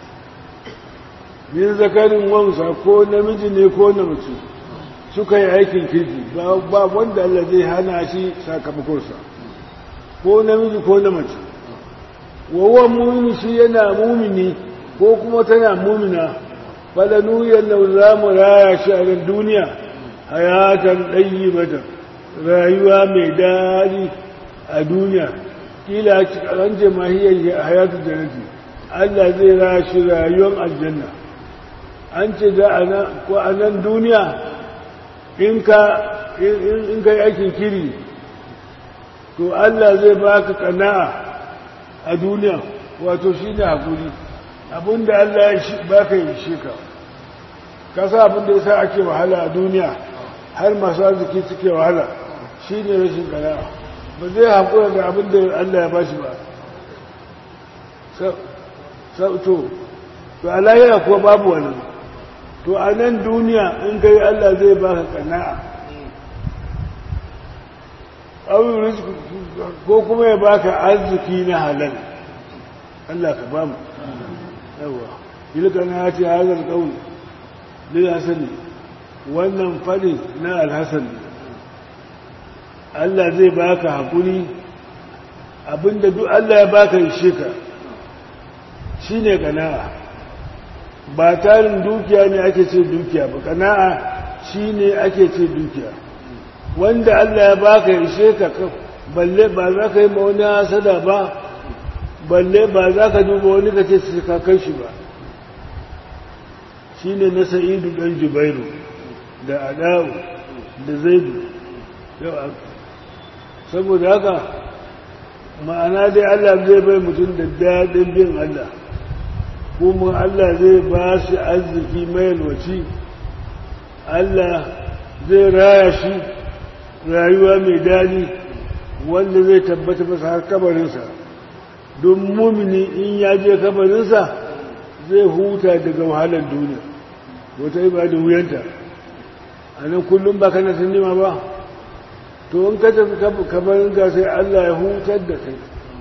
min zakarin wansa ko namiji ne ko na mace suka yi aikin kirki ba wanda Allah zai hana shi sakamakonsa ko namiji ko na mace wawan mumini shi yana mumini ko kuma tana mumina falanu yalla za mu raya shi a duniya hayatan ɗayi mata rayuwa mai daɗi a duniya kila an ce mahiyar hayatu jannati Allah zai raya shi rayuwar aljanna an ce da ko a nan duniya in ka in kai aikin kiri to Allah zai baka kana'a a duniya wato shi ne hakuri abinda Allah ya baka yi shi ka kasa abinda ya sa ake wahala a duniya har masu arziki suke wahala shi ne rashin kana'a ba zai haƙura da abinda Allah ya bashi ba to to alayya kuwa babu wani to a nan duniya in kai Allah zai baka kana'a ko kuma ya baka arziki na halal Allah ka bamu yawa ilka na ce hazar kauli lil hasani wannan fadi na alhasan Allah zai baka hakuri abinda duk Allah ya baka ishe ka shine kana'a ba tarin dukiya ne ake ce dukiya ba kana'a shine ake ce dukiya wanda Allah ya baka ishe ka balle ba za ka yi ma wani hasada ba balle ba za ka duba wani ka ce su ka kai shi ba shi ne na sa'idu ɗan jubairu da adawu da zaidu saboda haka ma'ana dai Allah zai bai mutum da daɗin bin Allah kuma Allah zai ba shi arziki mai yalwaci Allah zai raya shi rayuwa mai daɗi wanda zai tabbata masa har kabarinsa don mumini in ya je kabarinsa zai huta daga wahalar duniya wata yi ba da wuyanta a nan kullum ba kana nima ba to in ka tafi kabarinka sai Allah ya hutar da kai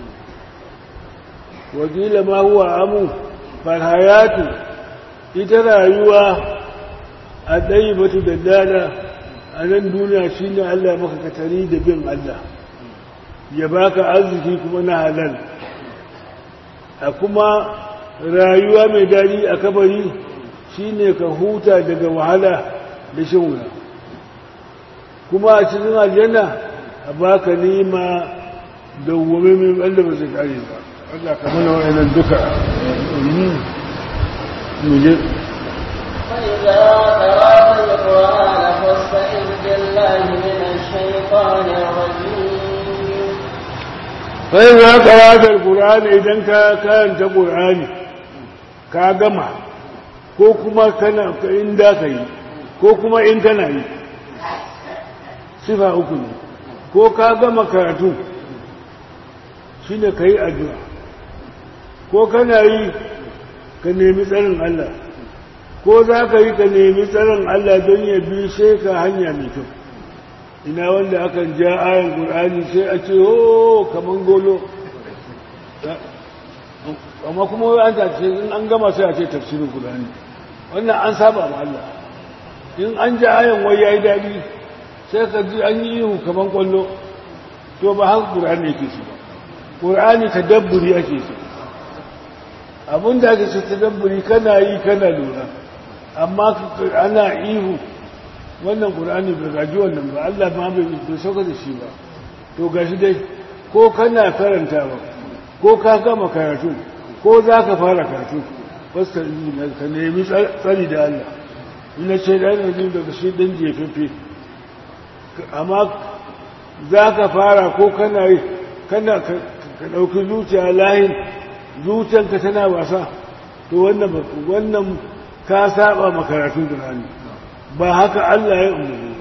wakila ma huwa amu farhayatu ita rayuwa a ɗaya batu da dada a nan duniya shi ne Allah maka katari da bin Allah ya baka arziki kuma na halal a kuma rayuwa mai daɗi a kabari shi ne ka huta daga wahala da shan wuya kuma a cikin aljanna a baka nima da wame mai wanda ba zai kare ba Allah ka mana wa'annan duka muje فإذا قرأت القرآن فاستعذ بالله من الشيطان الرجيم فإذا قرأت القرآن إذا كانت قرآني ka gama ko kuma kana in da ka yi ko kuma in kana yi sifa uku ne ko ka gama karatu shi ne ka yi addu'a ko kana yi ka nemi tsarin Allah ko za ka yi ka nemi tsarin Allah don ya bi sai ka hanya mai kyau ina wanda akan ja ayan ƙur'ani sai a ce o kaman golo amma kuma an tace in an gama sai a ce tafsirin ƙur'ani wannan an saba ma Allah in an ja ayan wai yayi daɗi sai ka ji an yi ihu kaman kwallo to ba haka ƙur'ani yake su ba ƙur'ani tadabburi ake su abin da ake ce tadabburi kana yi kana lura amma ana ihu wannan ƙur'ani bai gaji wannan ba Allah ma bai sauka da shi ba to gashi dai ko kana karanta ba ko ka gama karatu ko za ka fara karatu fasta ka nemi tsari da Allah ina ce da yana jin daga shi ɗan jefefe amma za ka fara ko kana yi kana ka ɗauki zuciya layin zuciyanka tana wasa to wannan wannan ka saba makaratun Qur'ani ba haka Allah ya umarni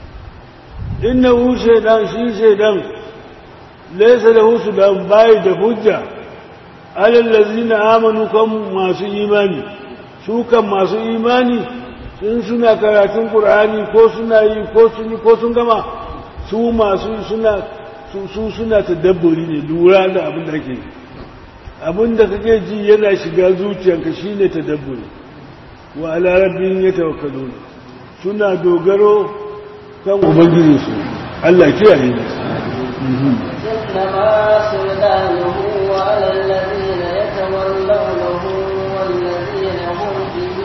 ba innahu shaydan shi shaydan laysa lahu sudan bai da hujja alal ladzina amanu kan masu imani su kan masu imani sun suna karatun Qur'ani ko suna yi ko sun ko sun gama su masu suna su suna tadabburi ne lura da abin da ake yi abin da kake ji yana shiga zuciyanka shine tadabburi wa ala rabbihim yatawakkalun suna dogaro kan ubangiji su Allah kiyaye ne إنما سلطانه على الذين يتولونه والذين هم به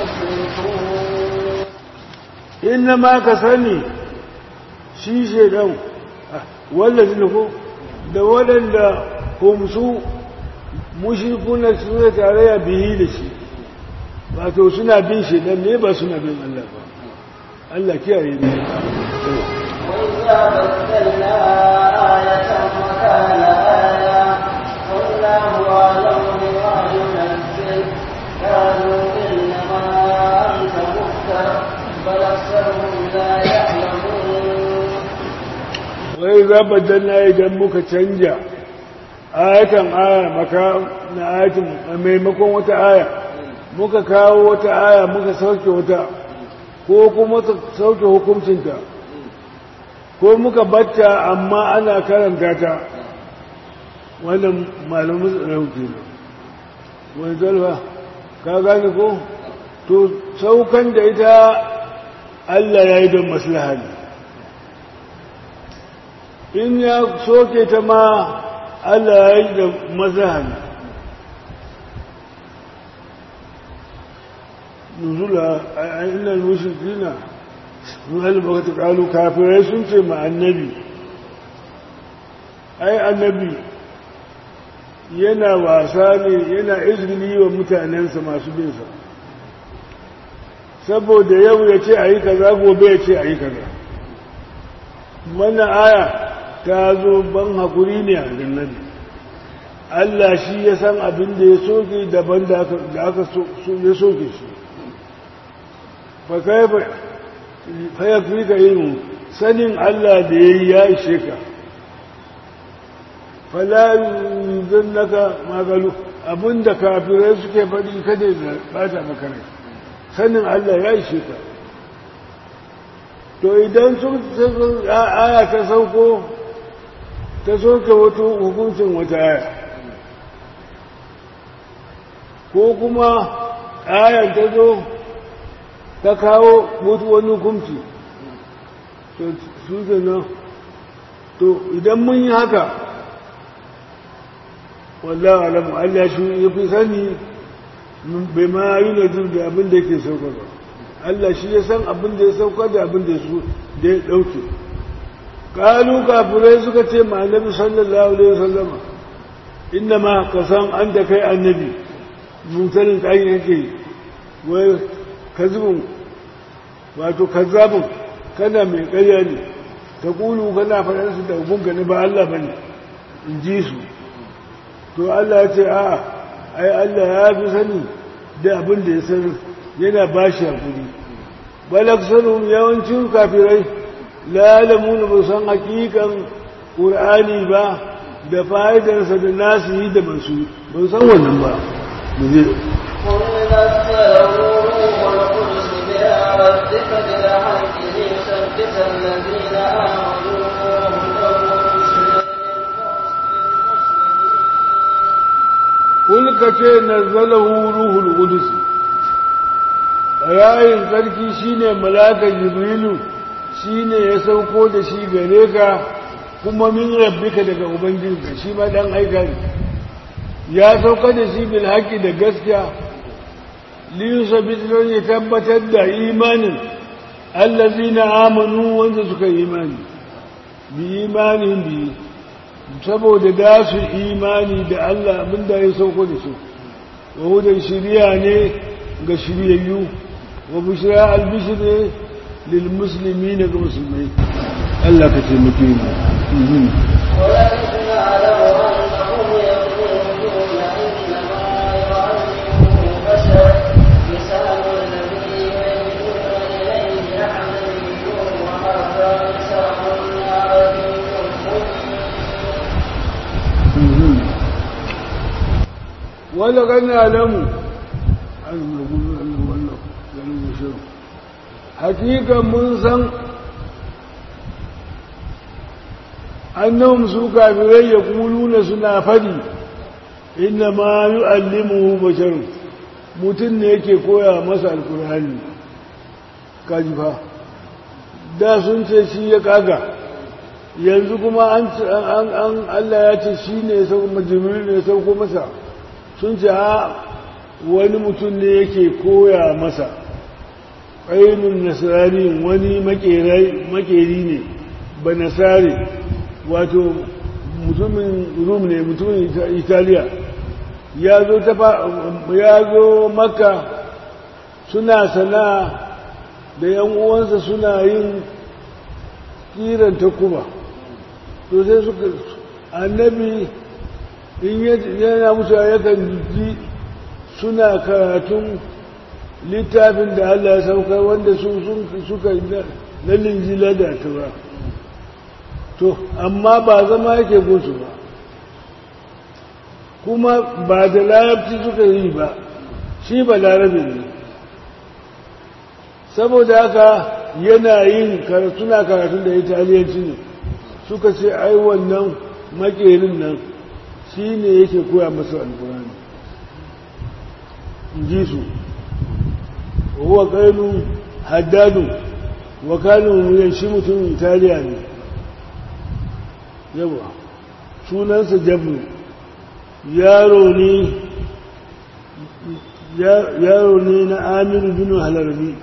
مشركون inna ma ka sani shi shaidan wallazi ko da waɗanda humsu mushrikuna suna tarayya bihi da shi wato suna bin shaidan ne ba suna bin Allah ba Allah kiyaye ne وإذا بدلنا آية مكان آية والله أعلم بما ينزل قالوا إنما أنت مفتر بل أكثرهم لا يعلمون wai za baddana idan muka canja ayatan aya maka na ayatin maimakon wata aya muka kawo wata aya muka sauke wata ko kuma sauke hukuncinta ko muka batta amma ana karanta ta wannan malamin tsarau ke nan wani zalfa ka gane ko to saukan da ita Allah ya yi don maslaha ne in ya soke ta ma Allah ya yi da maslaha ne nuzula a inda mushrikina wani baka ta kalu kafirai sun ce ma annabi ai annabi yana wasa ne yana izgili wa mutanensa masu binsa saboda yau ya ce a yi kaza gobe ya ce a yi kaza wannan aya ta zo ban haƙuri ne a annabi Allah shi ya san abin da ya soke daban da aka ya soke shi fa kai fa ya fi ka yin sanin Allah da ya yi ya ishe ka fala yuzun naka magalu abin da kafirai suke faɗi kada ya bata maka rai sanin Allah ya ishe ka to idan sun aya ta sauko ta soke wato hukuncin wata aya ko kuma ayan ta zo ta kawo mutu wani hukunci to su nan to idan mun yi haka wallah alamu Allah shi ya fi sani bai ma yi na jin da abin da yake sauka ba Allah shi ya san abin da ya sauka da abin da ya ɗauke kalu kafirai suka ce ma annabi sallallahu alaihi wasallama inna ma ka san an da kai annabi mutanen tsayin yake wai kazibin wato kazzabin kana mai ƙarya ne ta kulu kana faɗar su da gunga ne ba Allah bane in ji su to Allah ya ce a'a ai Allah ya fi sani da abin da ya sani yana ba shi hakuri balaksarum yawancin kafirai lalamuna ba san hakikan ƙur'ani ba da fa'idarsa da nasu yi da masu ba san wannan ba mu je Kulka ce nazzalahu ruhul qudus yayin sarki shine malaka jibrilu shine ya sauko da shi gare ka kuma min rabbika daga ubangijinka shi ma dan aika ne ya sauka da shi bil haqqi da gaskiya li yusabit ya tabbatar da imanin allazina amanu wanda suka yi imani bi imanin bi saboda da su imani da Allah abinda ya sauko da su wa hudan shiriya ne ga shiryayyu wa bushra albishir ne lil musulmi ga musulmai Allah ka taimake mu ولكن أعلم أنهم يقولون إنما يعلمه بشر لسان الذي يلجون إليه يحملون وهذا لسان عربي مبين wanda kan alamu hakikan mun san annahum su kafirai ya kuluna suna fadi inna ma yu'allimuhu bashar mutum ne yake koya masa alkur'ani kaji fa da sun ce shi ya kaga yanzu kuma an an Allah ya ce shi ne ya sauko jibril ne ya sauko masa sun ce ha wani mutum ne yake koya masa ainun nasrani wani makeri ne ba nasari wato mutumin rum ne mutumin italiya ya zo ya zo maka suna sana'a da yan uwansa suna yin kiran takuba to sai suka annabi in yana musu yakan ji suna karatun littafin da Allah ya saukar wanda su suka na linjila da tura to amma ba zama yake gunsu ba kuma ba da larabci suka yi ba shi ba larabin ne saboda haka yana yin suna karatun da italiyanci ne suka ce ai wannan makerin nan shi ne yake koya masa alkurani ji su huwa kainu haddadu wa kanu shi mutumin italiya ne yawa sunansa jabru yaro ne yaro ne na amiru bin halarbi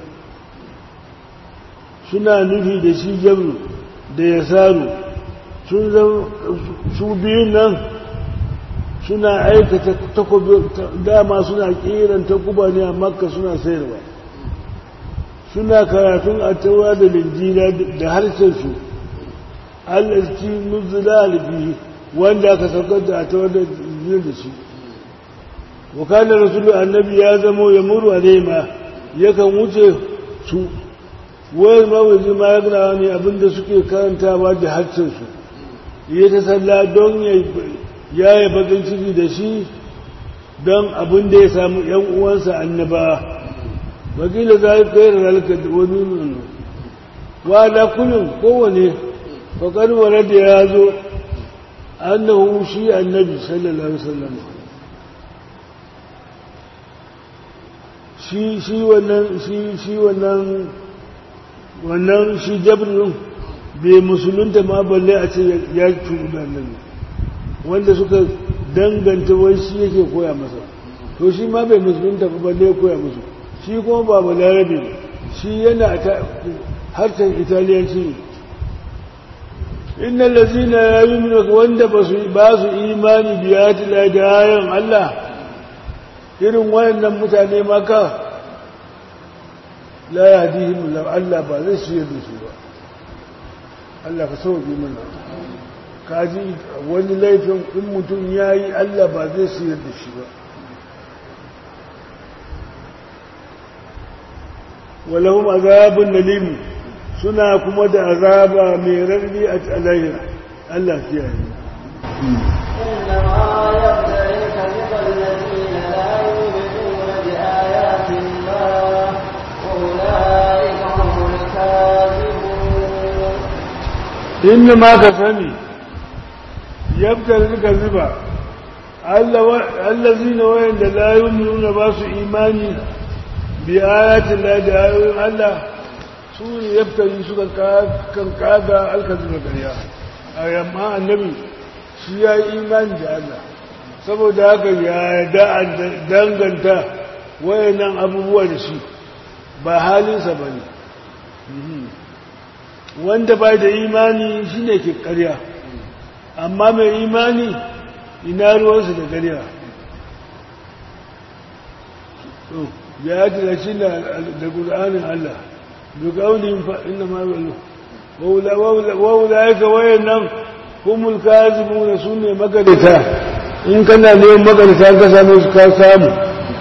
suna nufi da shi jabru da ya saru sun zama su biyun nan suna aikata takobi dama suna kiran takuba ne a makka suna sayarwa suna karatun a taura da linjila da harshen su allaci nuzula alfihi wanda aka saukar da ta wanda zai da shi wakalar rasulun annabi ya zamo ya muru a ma yakan wuce su wayar mawazi ma ya gina ne abinda suke karantawa da harcinsu ya ta salla don ya yi bakin ciki da shi don abin da ya samu ‘yan uwansa annaba wakila za a kai ralka da wani nuna wa da kullum kowane fakar da ya zo annahu shi annabi sallallahu alaihi wasallam shi shi wannan shi shi wannan wannan shi jabrin bai musulunta ma balle a ce ya cuɗu da annabi wanda suka danganta wai shi yake koya masa to shi ma bai musulunta ba balle ya koya musu shi kuma ba balarabe shi yana ta harshen italiyanci ne inna lazina ya yi wanda ba su imani biyati la da ayan Allah irin wayannan mutane maka la ya hadihim Allah ba zai shirya da su ba Allah ka sauke mana kaji wani laifin in mutum ya yi Allah ba zai shirya da shi ba walahum azabun nalim suna kuma da azaba mai rarri a alayya Allah ya yi inna ma ka sani yabtar rika zuba allazina wayanda la yu'minuna ba su imani bi ayatin la da ayoyin Allah su ne yaftari suka kan kaga alkazin ƙarya a yamma annabi shi ya yi imani da Allah saboda haka ya da danganta wayannan abubuwa da shi ba halinsa ba ne wanda ba da imani shi ne ke ƙarya amma mai imani ina ruwansa da ƙarya ya yi da shi da ƙur'anin Allah بقولهم فإنما وأولئك وإنهم هم الكاذبون سنة مقلتا إن كان اليوم مقلتا كسامو كسامو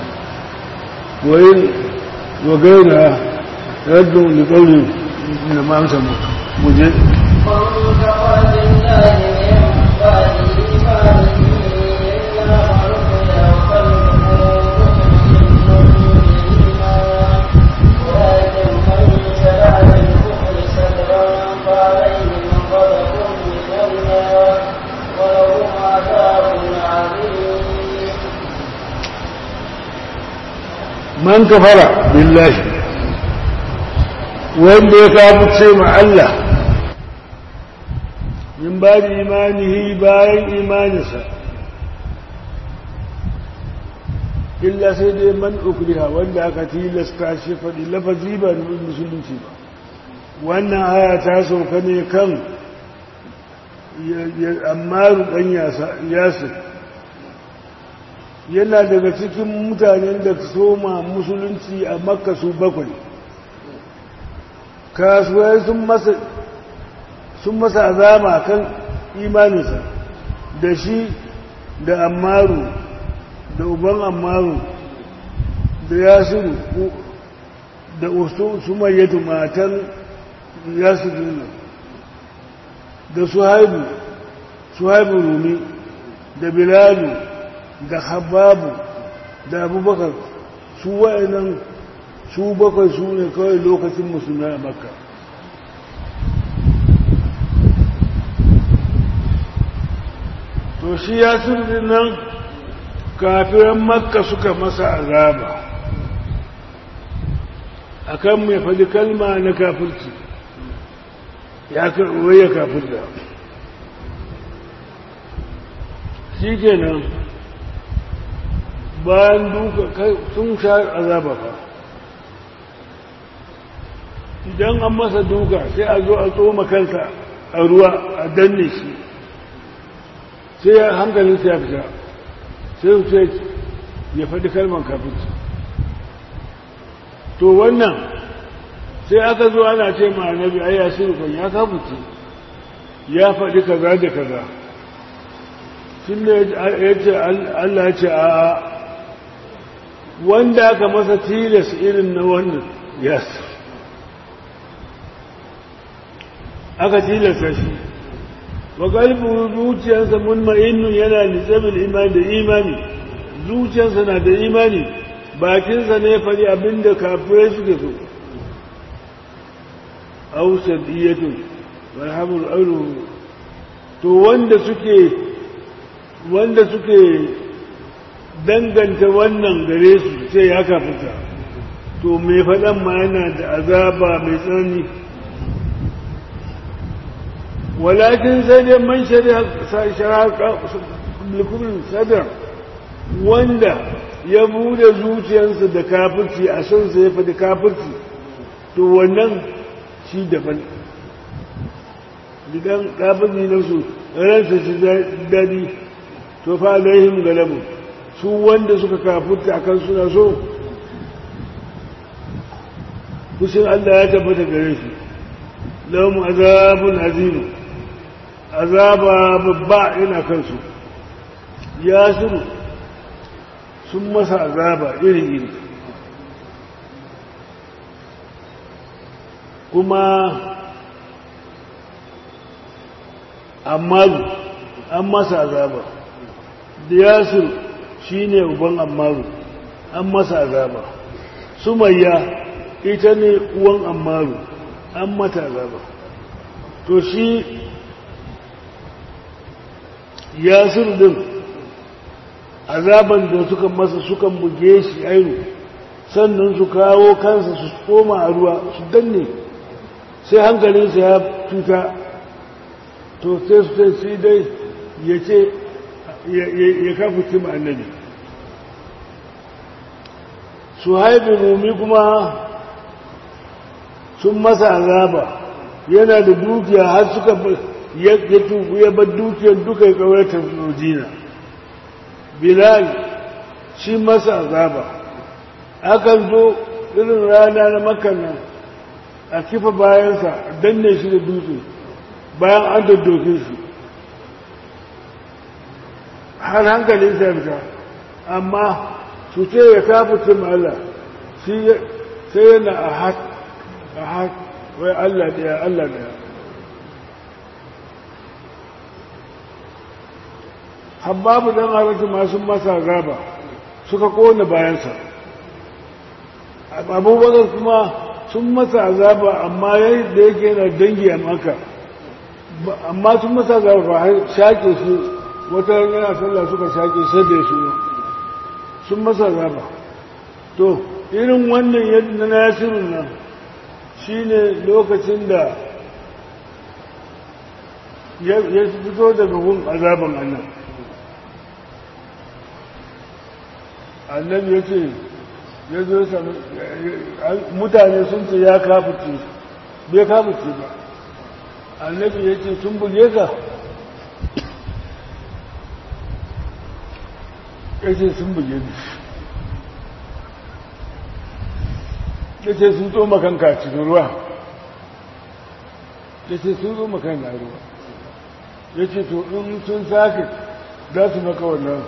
وإن وغيرها رد لقولهم إنما أمسى مجد فانتقل لله من بعد إيمانه إلا فرقنا man kafara billahi wanda ya kafuce ma Allah min ba da imanihi bayan imaninsa illa sai dai man ukriha wanda aka tilasta shi faɗi lafazi ba da musulunci ba wannan aya ta sauka ne kan ammaru ɗan yasir yana daga cikin mutanen da soma musulunci a makka su bakwai kasuwai sun masa sun masa azama kan imaninsa da shi da ammaru da uban ammaru da yasiru da sumayyatu matan yasiru da suhaibu suhaibu rumi da bilalu da hababu da abubakar su wa'annan su bakwai su ne kawai lokacin musulmi a makka to shi ya sirri nan kafiran makka suka masa azaba akan mai faɗi kalma na kafirci ya karɓi ya kafirta shi kenan bayan duka sun sha azaba fa idan an masa duka sai a zo a tsoma kansa a ruwa a danne shi sai hankalinsa ya fita sai su ce ya faɗi kalman kafinci to wannan sai aka zo ana ce ma annabi ai ya shirkon ya kafinci ya faɗi kaza da kaza tun da ya ce Allah ya ce a wanda aka masa tilas irin na wannan yes aka tilasta shi wa kalbu zuciyarsa munma'innun yana nisabil imani da imani zuciyarsa na da imani bakinsa ne fari abinda kafirai suke so ausar iyatun marhamul auru to wanda suke wanda suke danganta wannan gare su sai ya kafita to mai faɗan ma yana da azaba mai tsanani walakin sai dai man shari'a likumin sadar wanda ya bude zuciyarsa da kafirci a sansa ya faɗi kafirci to wannan shi daban idan kafirci na su ransa shi daɗi to fa alaihim galabu su wanda suka kafirta akan suna so kushin Allah ya tabbata gare shi lahum azabun azim azaba babba ina kansu ya shiru sun masa azaba iri-iri kuma ammaru an masa azaba da yasir shi ne uban ammaru an masa azaba sumayya ita ne uwan ammaru an mata azaba to shi yasir din azaban da suka masa sukan buge shi ainu sannan su kawo kansa su koma a ruwa su danne sai hankalinsa ya tuta to sai su sai dai ya ce ya kafa cima annabi su haifi mumi kuma sun masa azaba yana da dukiya har suka ya bar dukiyar duka ya kawarta rojina bilal shi masa azaba akan zo irin rana na makannan a kifa bayansa danne shi da dutse bayan an daddoke shi har hankalin fita amma su ce ya kafa Allah sai yana a hat a hat wai Allah daya Allah daya habbabu dan arashi masu masa gaba suka kone bayansa abubakar kuma sun masa azaba amma yadda yake yana dangi a maka amma sun masa azaba ba shaƙe su wata yana sallah suka shaƙe sai su sun masa azaba to irin wannan yadda na yasirun nan shine lokacin da ya fito daga gun azaban annan annabi ya ce ya zo sami mutane sun ce ya kafuce bai kafuce ba annabi ya ce sun buge ka ya ce sun buge ni ya ce sun tsoma kanka cikin ruwa ya ce sun tsoma kanka ruwa ya ce to in sun sake za su maka wannan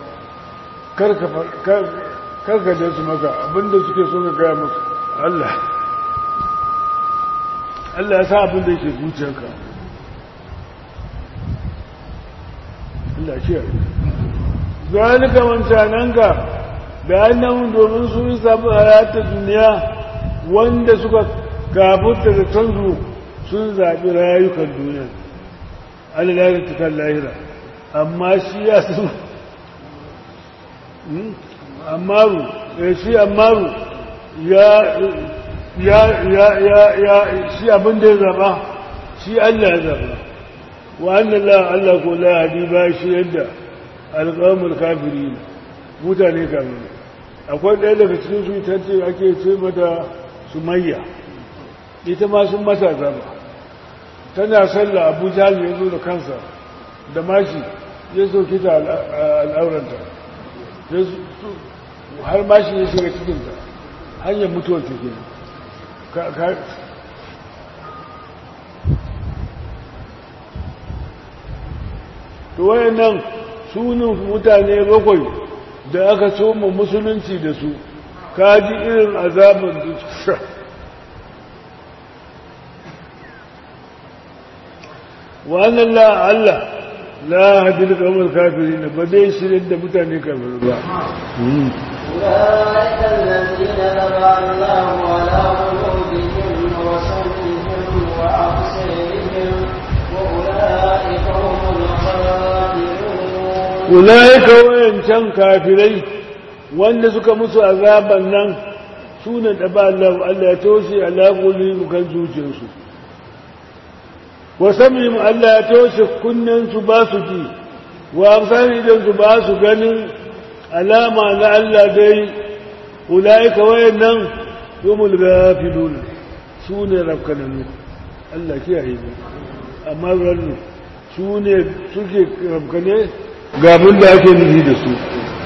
karka da su maka abinda suke so ka gaya musu Allah Allah ya sa abinda yake zuciyarka Allah shi ya zalika wancananka da annahun domin su yi sabu hayatar duniya wanda suka kafuta da canzu sun zaɓi rayukan duniya Allah ta kan lahira amma shi ya su ammaru shi ammaru ya ya ya ya ya shi abin da ya zaba shi Allah ya zaba wa annallahu Allah ko la hadi ba shi yadda alqamul kafirin mutane kafirin akwai ɗaya daga cikin su ita ce ake ce mata sumayya ita ma sun mata zaba tana sallah abu jahal ya zo da kansa da mashi ya soke ta al'auranta har mashi ya shiga cikinta hanyar mutuwar ta ke to wayan nan sunan mutane bakwai da aka soma musulunci da su kaji irin azaban da su sha wannan la Allah la hadil kamar kafiri na ba dai shirin da mutane kafir ba أولئك الذين طبع الله على قلوبهم وسمعهم وأبصارهم وأولئك هم الخاسرون ulaika wayancan kafirai wanda suka musu azaban nan sunan da ba Allah Allah ya toshe alaƙuli kan zuciyarsu wa samihim Allah ya toshe kunnen su ba su ji wa amsani idan su ba su ganin alama na Allah dai ulaika wayannan humul gafilun su ne rafkananu Allah kiyaye mu amma rannu su ne suke rafkane ga abin da ake nufi da su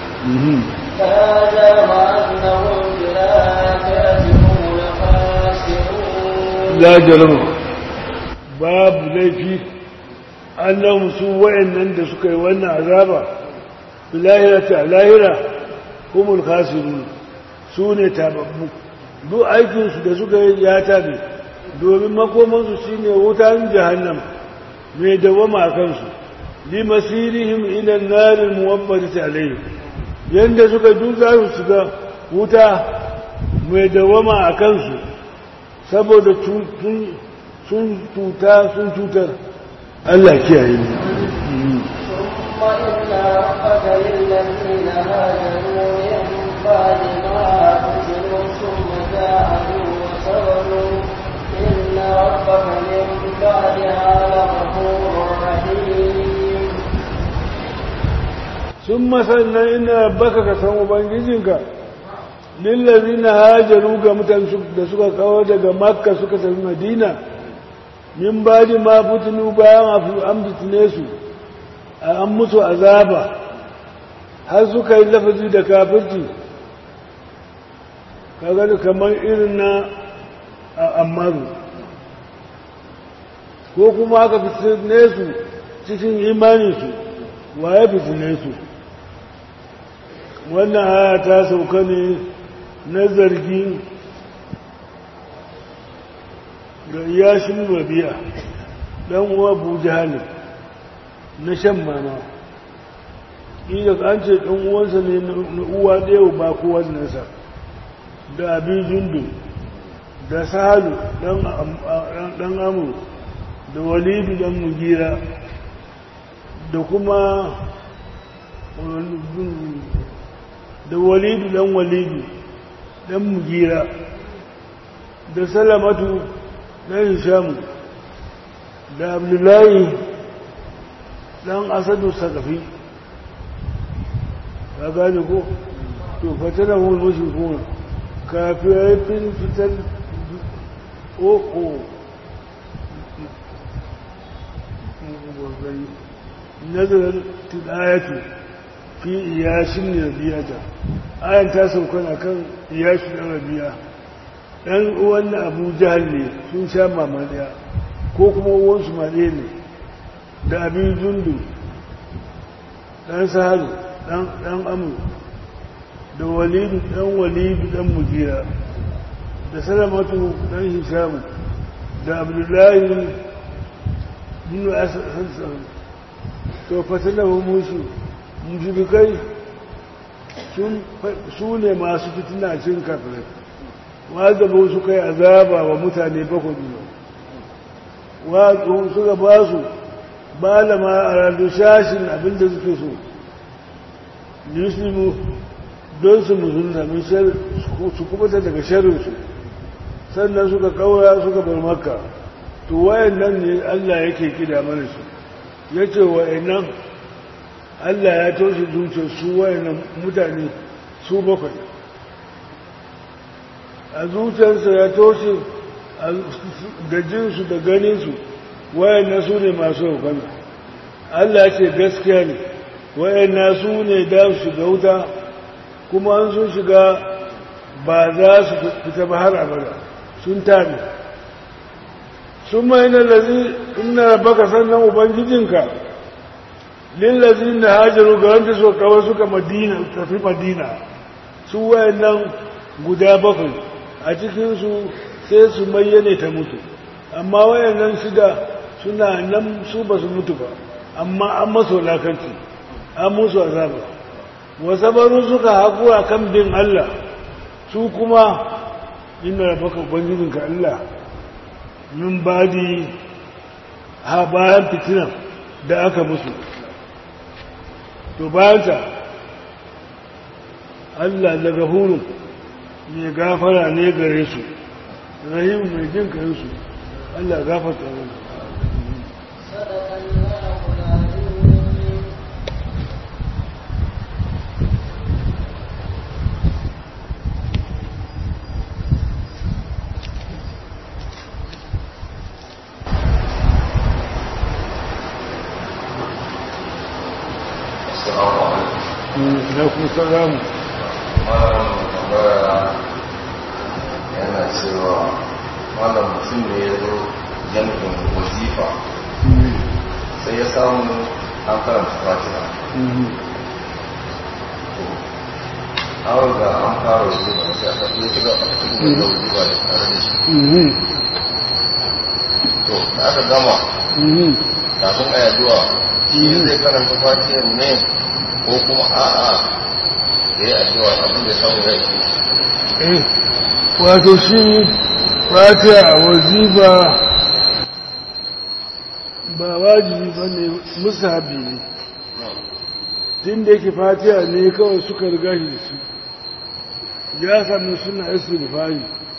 هذا وأنهم بالآخرة هم الخاسرون la jarama babu laifi annahum su wayannan da suka yi wannan azaba lahirata lahira humul khasirun su ne tababbu duk aikinsu da suka yi ya tabe domin makomansu shine wutan jahannam mai dawama a kansu li masirihim ila narin muwabbarati alayhim yanda suka duka su shiga wuta mai dawama a kansu saboda sun tuta sun cutar Allah kiyaye mu ثم إن ربك للذين هاجروا من بعد ما فتنوا ثم جاهدوا وصبروا إن ربك من بعدها لغفور رحيم sun masannan ina baka ka san ubangijinka lillazi na hajaru ga mutane da suka kawo daga makka suka tafi madina min badi ma fitinu bayan an fitine su an musu azaba har suka yi lafazi da kafirci kaga kamar irin na ammaru ko kuma aka fitine su cikin imaninsu wa ya fitine su wannan haya ta sauka ne na zargi ga yashin rabi'a dan uwa abu jihali na shan mama iya an ce ɗan uwansa ne na uwa ɗaya ba kowa nasa da abin jundu da sahalu ɗan amur da walidu ɗan mugira da kuma da walidu ɗan walidu ɗan mugira da salamatu ɗan hishamu da abdullahi ɗan asadu sakafi ka gane ko to fatana hun mashi kuma kafin fitar o'o nazarar tidayatu fi iyashin rabiyata ayan ta sauka na kan iyashin rabiya ɗan uwan na abu jihar ne sun sha mama ɗaya ko kuma uwansu ma ɗaya ne da abin zundu ɗan sahalu ɗan amur da walidu ɗan walidu ɗan mujira da salamatu ɗan hishamu da abdullahi bin asassan to fatilahu musu mushrikai su ne masu fitina cin kafirai wadda ba su kai azaba wa mutane bakwai wa suka ba su malama a radu shashin abinda suke so yuslimu don su musulunta min su kubuta daga sharinsu sannan suka kaura suka bar makka to wayan nan ne allah yake kida mana su ya ce wa'annan Allah ya toshe zuciyar su wa'annan mutane su bakwai a zuciyarsa ya toshe da jinsu da ganinsu wa'annan su ne masu hukami Allah ce gaskiya ne wa'annan su ne da su shiga wuta kuma an sun shiga ba za su fita ba har abada sun tabi sun mai na lazi ina baka sannan ubangijinka lillazin da hajaru ga wanda suka kawo suka madina tafi madina su wayannan guda bakwai a cikinsu sai su mayyane ta mutu amma wayannan shida suna nan su ba su mutu ba amma an maso lakanci an musu azaba wasabaru suka haƙura kan bin Allah su kuma inda rabaka ubangijinka Allah min badi ha bayan fitinan da aka musu to bayanta Allah da gafurun mai gafara ne gare su rahim mai jin kayansu Allah gafarta mana صدق الله العظيم Assalamu alaikum. na kuma salamu Malam tambaya yana cewa malam mutum ne ya zo jami'in wazifa sai ya samu an karanta fatiha. An ga an fara wazifa sai aka iya shiga a cikin da wazifa da tare da shi. To, da aka gama kafin a yaduwa shi zai karanta fatiha ne ko kuma a'a da ya addu'a abin da ya samu ya yi. wato shi fatiha a wazifa ba wajibi ba ne musabi ne tun da yake fatiha ne kawai suka riga shi da su ya sami suna istighfari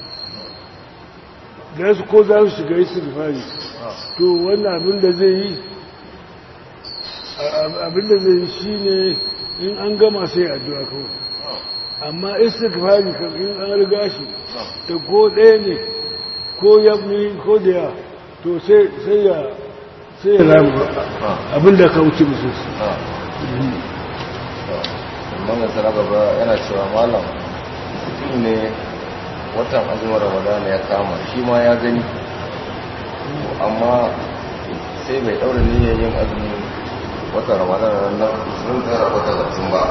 da su ko za su shiga istighfari to wannan abin da zai yi abin da zai yi shine in an gama sai addu'a kawai amma istighfari kan in an riga shi da ko ɗaya ne ko ya ko da ya to sai sai ya sai ya ramu abin da ka wuce musu Wannan sana gaba yana cewa malam mutum ne watan azumin ramadana ya kama shi ma ya gani amma sai bai daura niyyar yin azumin watan ramadana nan sun tsara wata zartun ba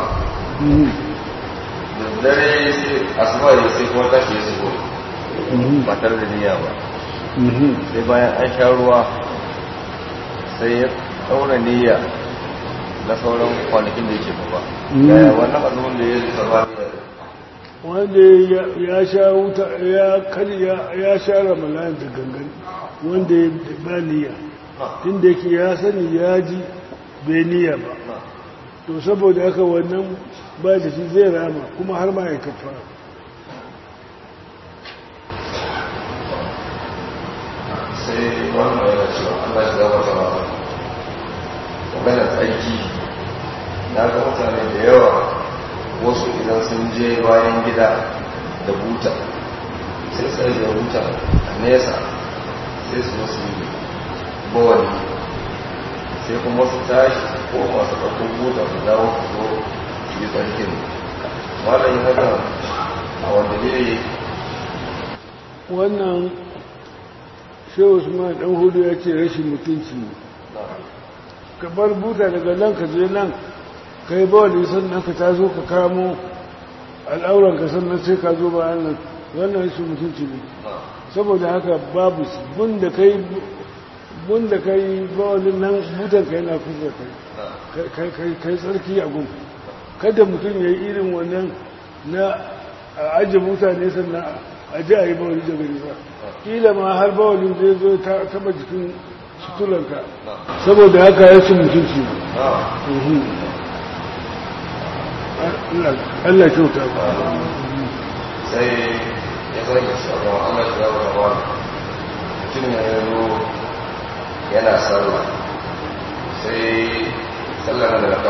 da dare sai asuba ya sai kuma tashi ya shigo ba tare da niyya ba sai bayan an sha ruwa sai ya daura niyya na sauran kwanakin da yake ba yaya wannan azumin da ya yi tsaba wanda ya sha wuta ya karya ya sha ramalan da gangan wanda ya ba niyya tun da yake ya sani ya ji bai niyya ba to saboda haka wannan ba da shi zai rama kuma har ma ya kafa sai wannan yana cewa Allah shi gaba sama maganar tsarki na ga mutane da yawa wasu idan sun je bayan gida da buta sai sai da buta a nesa sai su wasu bawani sai kuma su tashi ko masu ɗaukar buta su dawo su zo su yi tsarkin malayin haka a wanda ne wannan shehu usman dan hudu ya ce rashin mutunci ne ka bar buta daga nan ka je nan ka yi bawali sannan ka ta zo ka kamo al'auranka sannan sai ka zo bayan nan wannan rashin mutunci ne saboda haka babu shi bunda kai bunda kai bawalin nan butan ka yana kusa kai kai tsarki a gun kada mutum ya yi irin wannan na a ajiye mutane sannan a ji a yi bawali da gari ba kila ma har bawalin zai zo ta taba jikin sutulanka saboda haka ya ci mutunci Allah kyauta ba sai ya zage sabon Allah ya zama ba mutum ya yi yana sallah sai sallah na da raka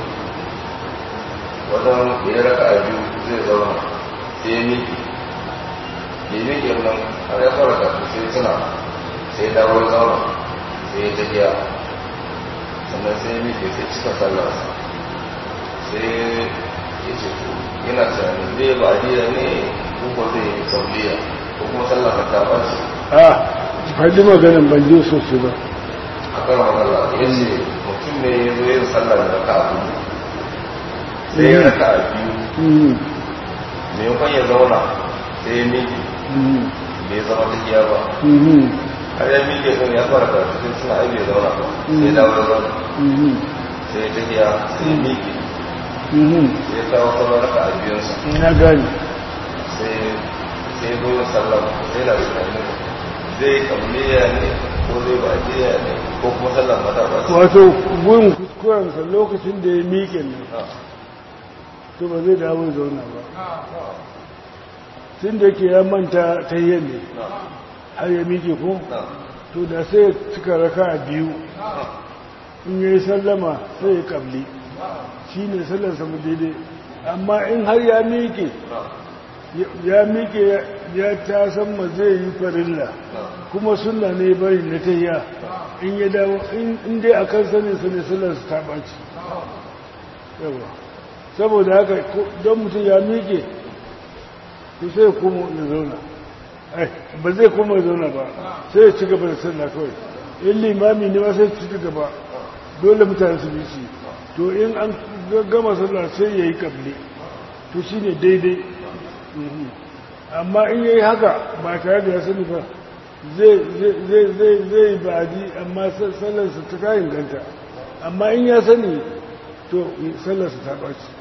wajen da ya raka a biyu zai zauna sai ya miƙe da ya miƙe nan har ya fara kafin sai tuna sai ya dawo ya zauna sai ya tafiya sannan sai ya miƙe sai cika sallarsa sai ya ce to yana tunanin zai ba diya ne ko zai yi sauliya ko kuma sallar ka ta ɓaci a faɗi maganin ban je sosai ba a kan magana ya ce mutum mutum ne ya zo yin sallar da raka a biyu sai ya raka a biyu Mhm. maimakon ya zauna sai ya miƙe Mhm. bai zama tafiya ba Mhm. har ya miƙe ɗin ya fara karatu sai suna ai bai zauna ba sai ya dawo da zauna Mhm. sai ya tafiya sai ya miƙe Mhm. sai ya kawo sauran raka a biyunsa na gani sai sai zo yin sallar sai na tunanin zai kamliya ne ko zai bajiya ne ko kuma sallar mata ba su wato gurin kuskurensa lokacin da ya miƙe nan to ba zai dawo ya zauna ba tun da ke ya manta ta yi ne har ya miƙe ko to da sai ya cika raka a biyu in ya yi sallama sai ya kabli shi ne sallarsa mu daidai amma in har ya miƙe ya miƙe ya ta san ma zai yi farilla kuma suna ne bari na ta in ya dawo in dai a kan sanin sanin sallarsa ta ɓaci yawa saboda haka don mutum ya miƙe to sai ya koma ya zauna ai ba zai koma ya zauna ba sai ya ci gaba da sallah kawai in limami ne ma sai ya ci gaba dole mutane su bi shi to in an gama sallah sai ya yi kabli to shi ne daidai amma in ya yi haka ba tare da ya sani ba zai baji amma sallarsa ta kayan ganta amma in ya sani to sallarsa ta ɓaci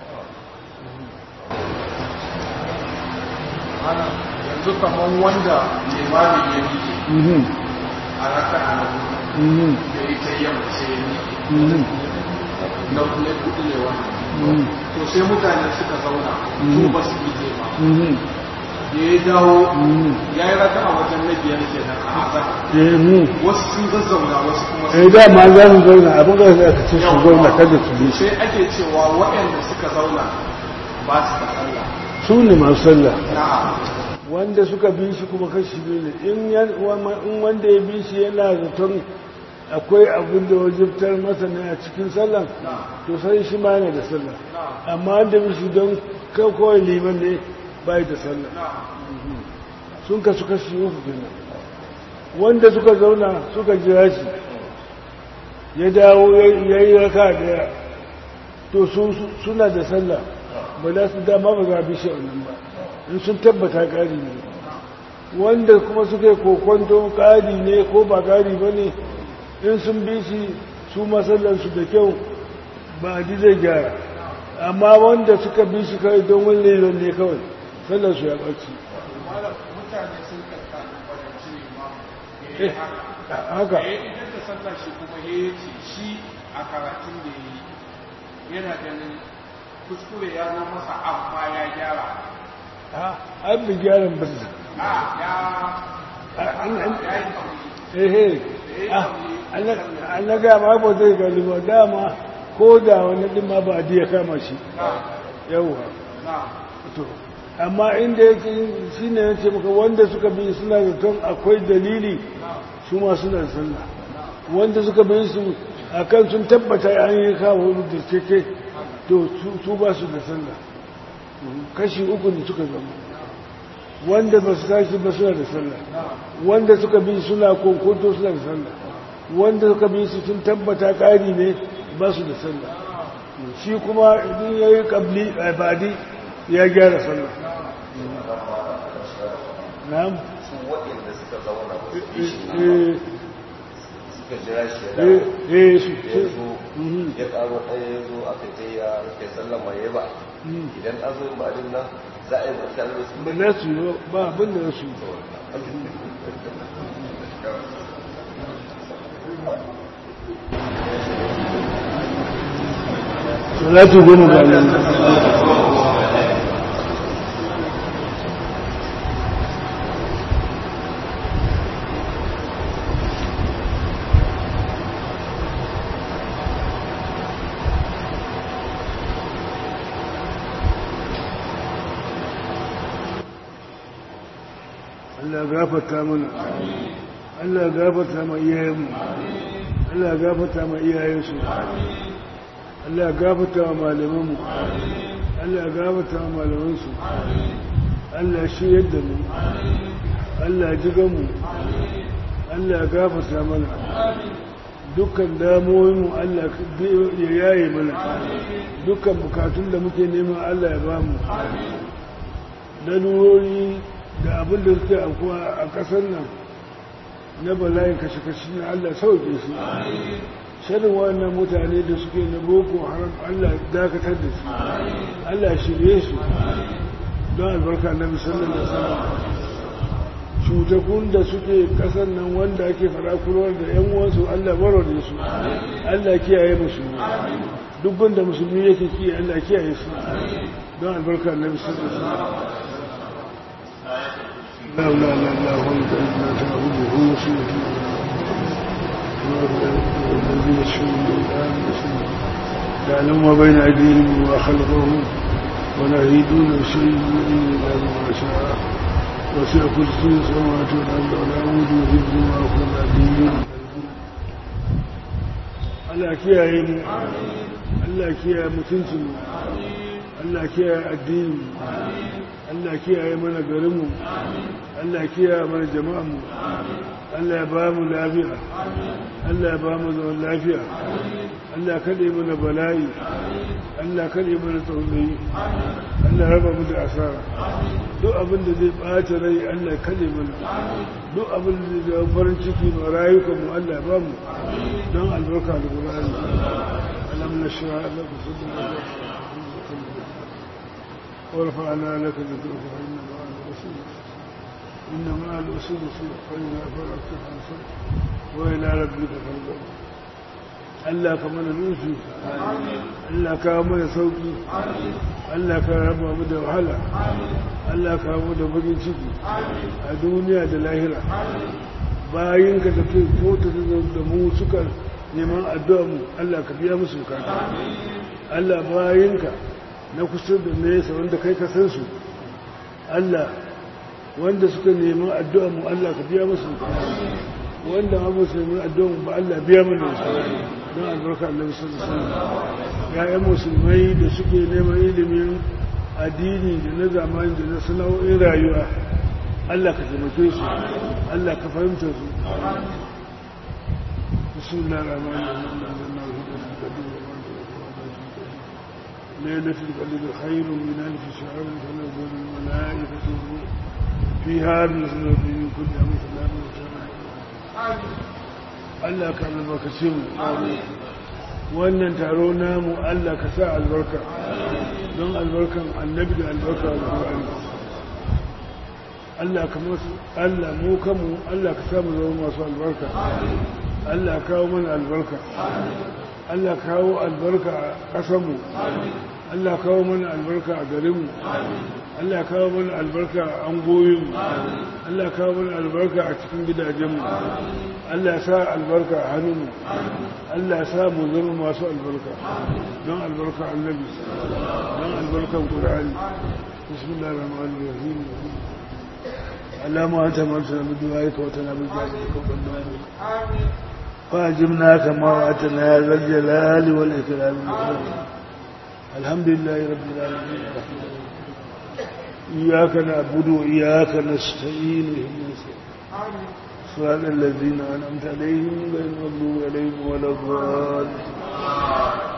ana yanzu kamar wanda limami ya miƙe a raka a nan da ya ta yamma sai ya miƙe na kuma kuɗi ne wannan to sai mutane suka zauna su ba su miƙe ba da ya dawo ya yi raka a wajen na biyar ke nan a azar wasu sun zazzauna wasu kuma eh da ma za su zauna abin da za ka ce su zauna kada su bi sai ake cewa waɗanda suka zauna ba su da sallah su ne masu sallah na'am wanda suka bi shi kuma kashi biyu ne in wanda ya bi shi yana zaton akwai abin da wajibtar masa ne a cikin sallan to sai shi ma yana da sallah amma wanda bi shi don kawai liman ne bai da sallah sun kasu kashi uku kenan wanda suka zauna suka jira shi ya dawo ya yi raka daya to suna da sallah ba za su dama ba za a bi shi wannan ba in sun tabbata ƙari ne wanda kuma suka yi kokonto ƙari ne ko ba ƙari ba ne in sun bi shi su masallansu da kyau ba a zai gyara amma wanda suka bi shi kawai don wani lelon ne kawai sallansu ya ɓaci mutane sun kakkanin kwadanci ne ma haka ya idan da sallah shi kuma ya ce shi a karatun da ya yi yana ganin kuskure ya zo masa amma ya gyara an bi gyaran ba su a ya ya yi ehe an na gama ba zai gani ba dama ko da wani dima ba a diya kama shi yauwa to amma inda yake shi ne ya ce maka wanda suka bi suna da ton akwai dalili su ma suna da sallah wanda suka bi su a kan sun tabbata an yi kawo da keke to su ba su da sallah kashi uku ne suka zama wanda ba su tashi ba suna da sallah wanda suka bi suna konkoto suna da sallah wanda suka bi su sun tabbata ƙari ne ba su da sallah shi kuma idan ya yi ƙabli a badi ya gyara sallah na'am su waɗanda suka zauna ba su bi shi eh suka jira shi ya dawo eh eh su ya zo Mhm. ya ƙaro ɗaya ya zo aka ce ya rufe sallama ya ba Mhm. idan an zo ba din nan za a yi ba tare da su ba za su yi ba abin da za su yi salatu goma ga nan Allah gafarta mana Allah gafarta ma iyayenmu Allah gafarta ma iyayensu Allah gafarta ma malamanmu Allah gafarta ma malamansu Allah shi yadda mu Allah jigan mu Allah gafarta mana dukkan damuwoyinmu Allah ya yaye mana dukkan bukatun da muke nema Allah ya bamu lalurori da abin da suke aukuwa a ƙasar nan na bala'in kashe-kashe na Allah sauke su shirin wannan mutane da suke na boko haram Allah dakatar da su Allah shirye su don albarka na musamman da sama cutakun da suke kasar nan wanda ake farakurwar da yan uwansu Allah baro da su Allah kiyaye musulmi dubban da musulmi yake kiyaye Allah kiyaye su don albarka na musamman da sama لا لا لا لا وانت لا تعبده وسيله الذي يشفون الآن يعلم ما بين أيديهم وخلقهم ولا يهيدون شيء إلا بما شاء وسع كرسي السماوات والأرض ولا يؤوده حفظهما وهو العلي Allah kiyaye mu Allah kiyaye mutuncin mu Allah kiyaye addini Allah kiyaye mana garinmu Allah kiyaye mana jama'anmu Allah ya ba mu lafiya Allah ya ba mu zaman lafiya Allah kaɗe mana bala'i Allah kaɗe mana tsaunai Allah raba mu da asara duk abin da zai ɓata rai Allah kaɗe mana duk abin da zai zama farin ciki ma rayukanmu Allah ya ba mu don albarka da ƙur'ani alam na shara Allah ku sun ورفعنا لك ذكرك فإن مع العسر إن مع العسر يسرا فإذا فرغت فانصر وإلى ربك فارغب Allah ka mana nufi Allah ka mana sauki Allah ka raba mu da wahala Allah ka mu da bakin ciki a duniya da lahira bayan ka tafi ko ta da mu suka neman addu'a mu Allah ka biya musu bukata Allah bayan ka na kusa da nesa wanda kai ka san su Allah wanda suka nemi addu'a mu Allah ka biya musu wanda ma ba su nemi addu'a mu ba Allah biya mana su don albarka Allah sallallahu alaihi wasallam ya'yan musulmai da suke neman ilimin addini da na zamani da na sana'o'in rayuwa Allah ka taimake su Allah ka fahimta su bismillahir rahmanir rahim ليلة القدر خير من ألف شهر تنزل الملائكة فيها بإذن ربهم من كل أمر سلام Allah ka albarkace mu wannan taro namu Allah ka sa albarka don albarkan annabi da albarka alƙur'ani Allah ka masu Allah mu kanmu Allah ka sa mu zama masu albarka Allah kawo mana albarka Allah kawo albarka a ƙasanmu Allah kawo mana albarka a garinmu Allah kawo mana albarka a angoyinmu Allah kawo mana albarka a cikin gidajenmu Allah sa albarka a hannunmu Allah sa mu zama masu albarka don albarka annabi don albarkan ƙur'ani bismillah rahman rahim اللهم أنت مرسل بدعائك وتنابل جاهدك وقدامك فاجبنا كما وعدتنا يا ذا الجلال والإكرام الحمد لله رب العالمين إياك نعبد وإياك نستعين صراط الذين أنعمت عليهم غير المغضوب عليهم ولا الضالين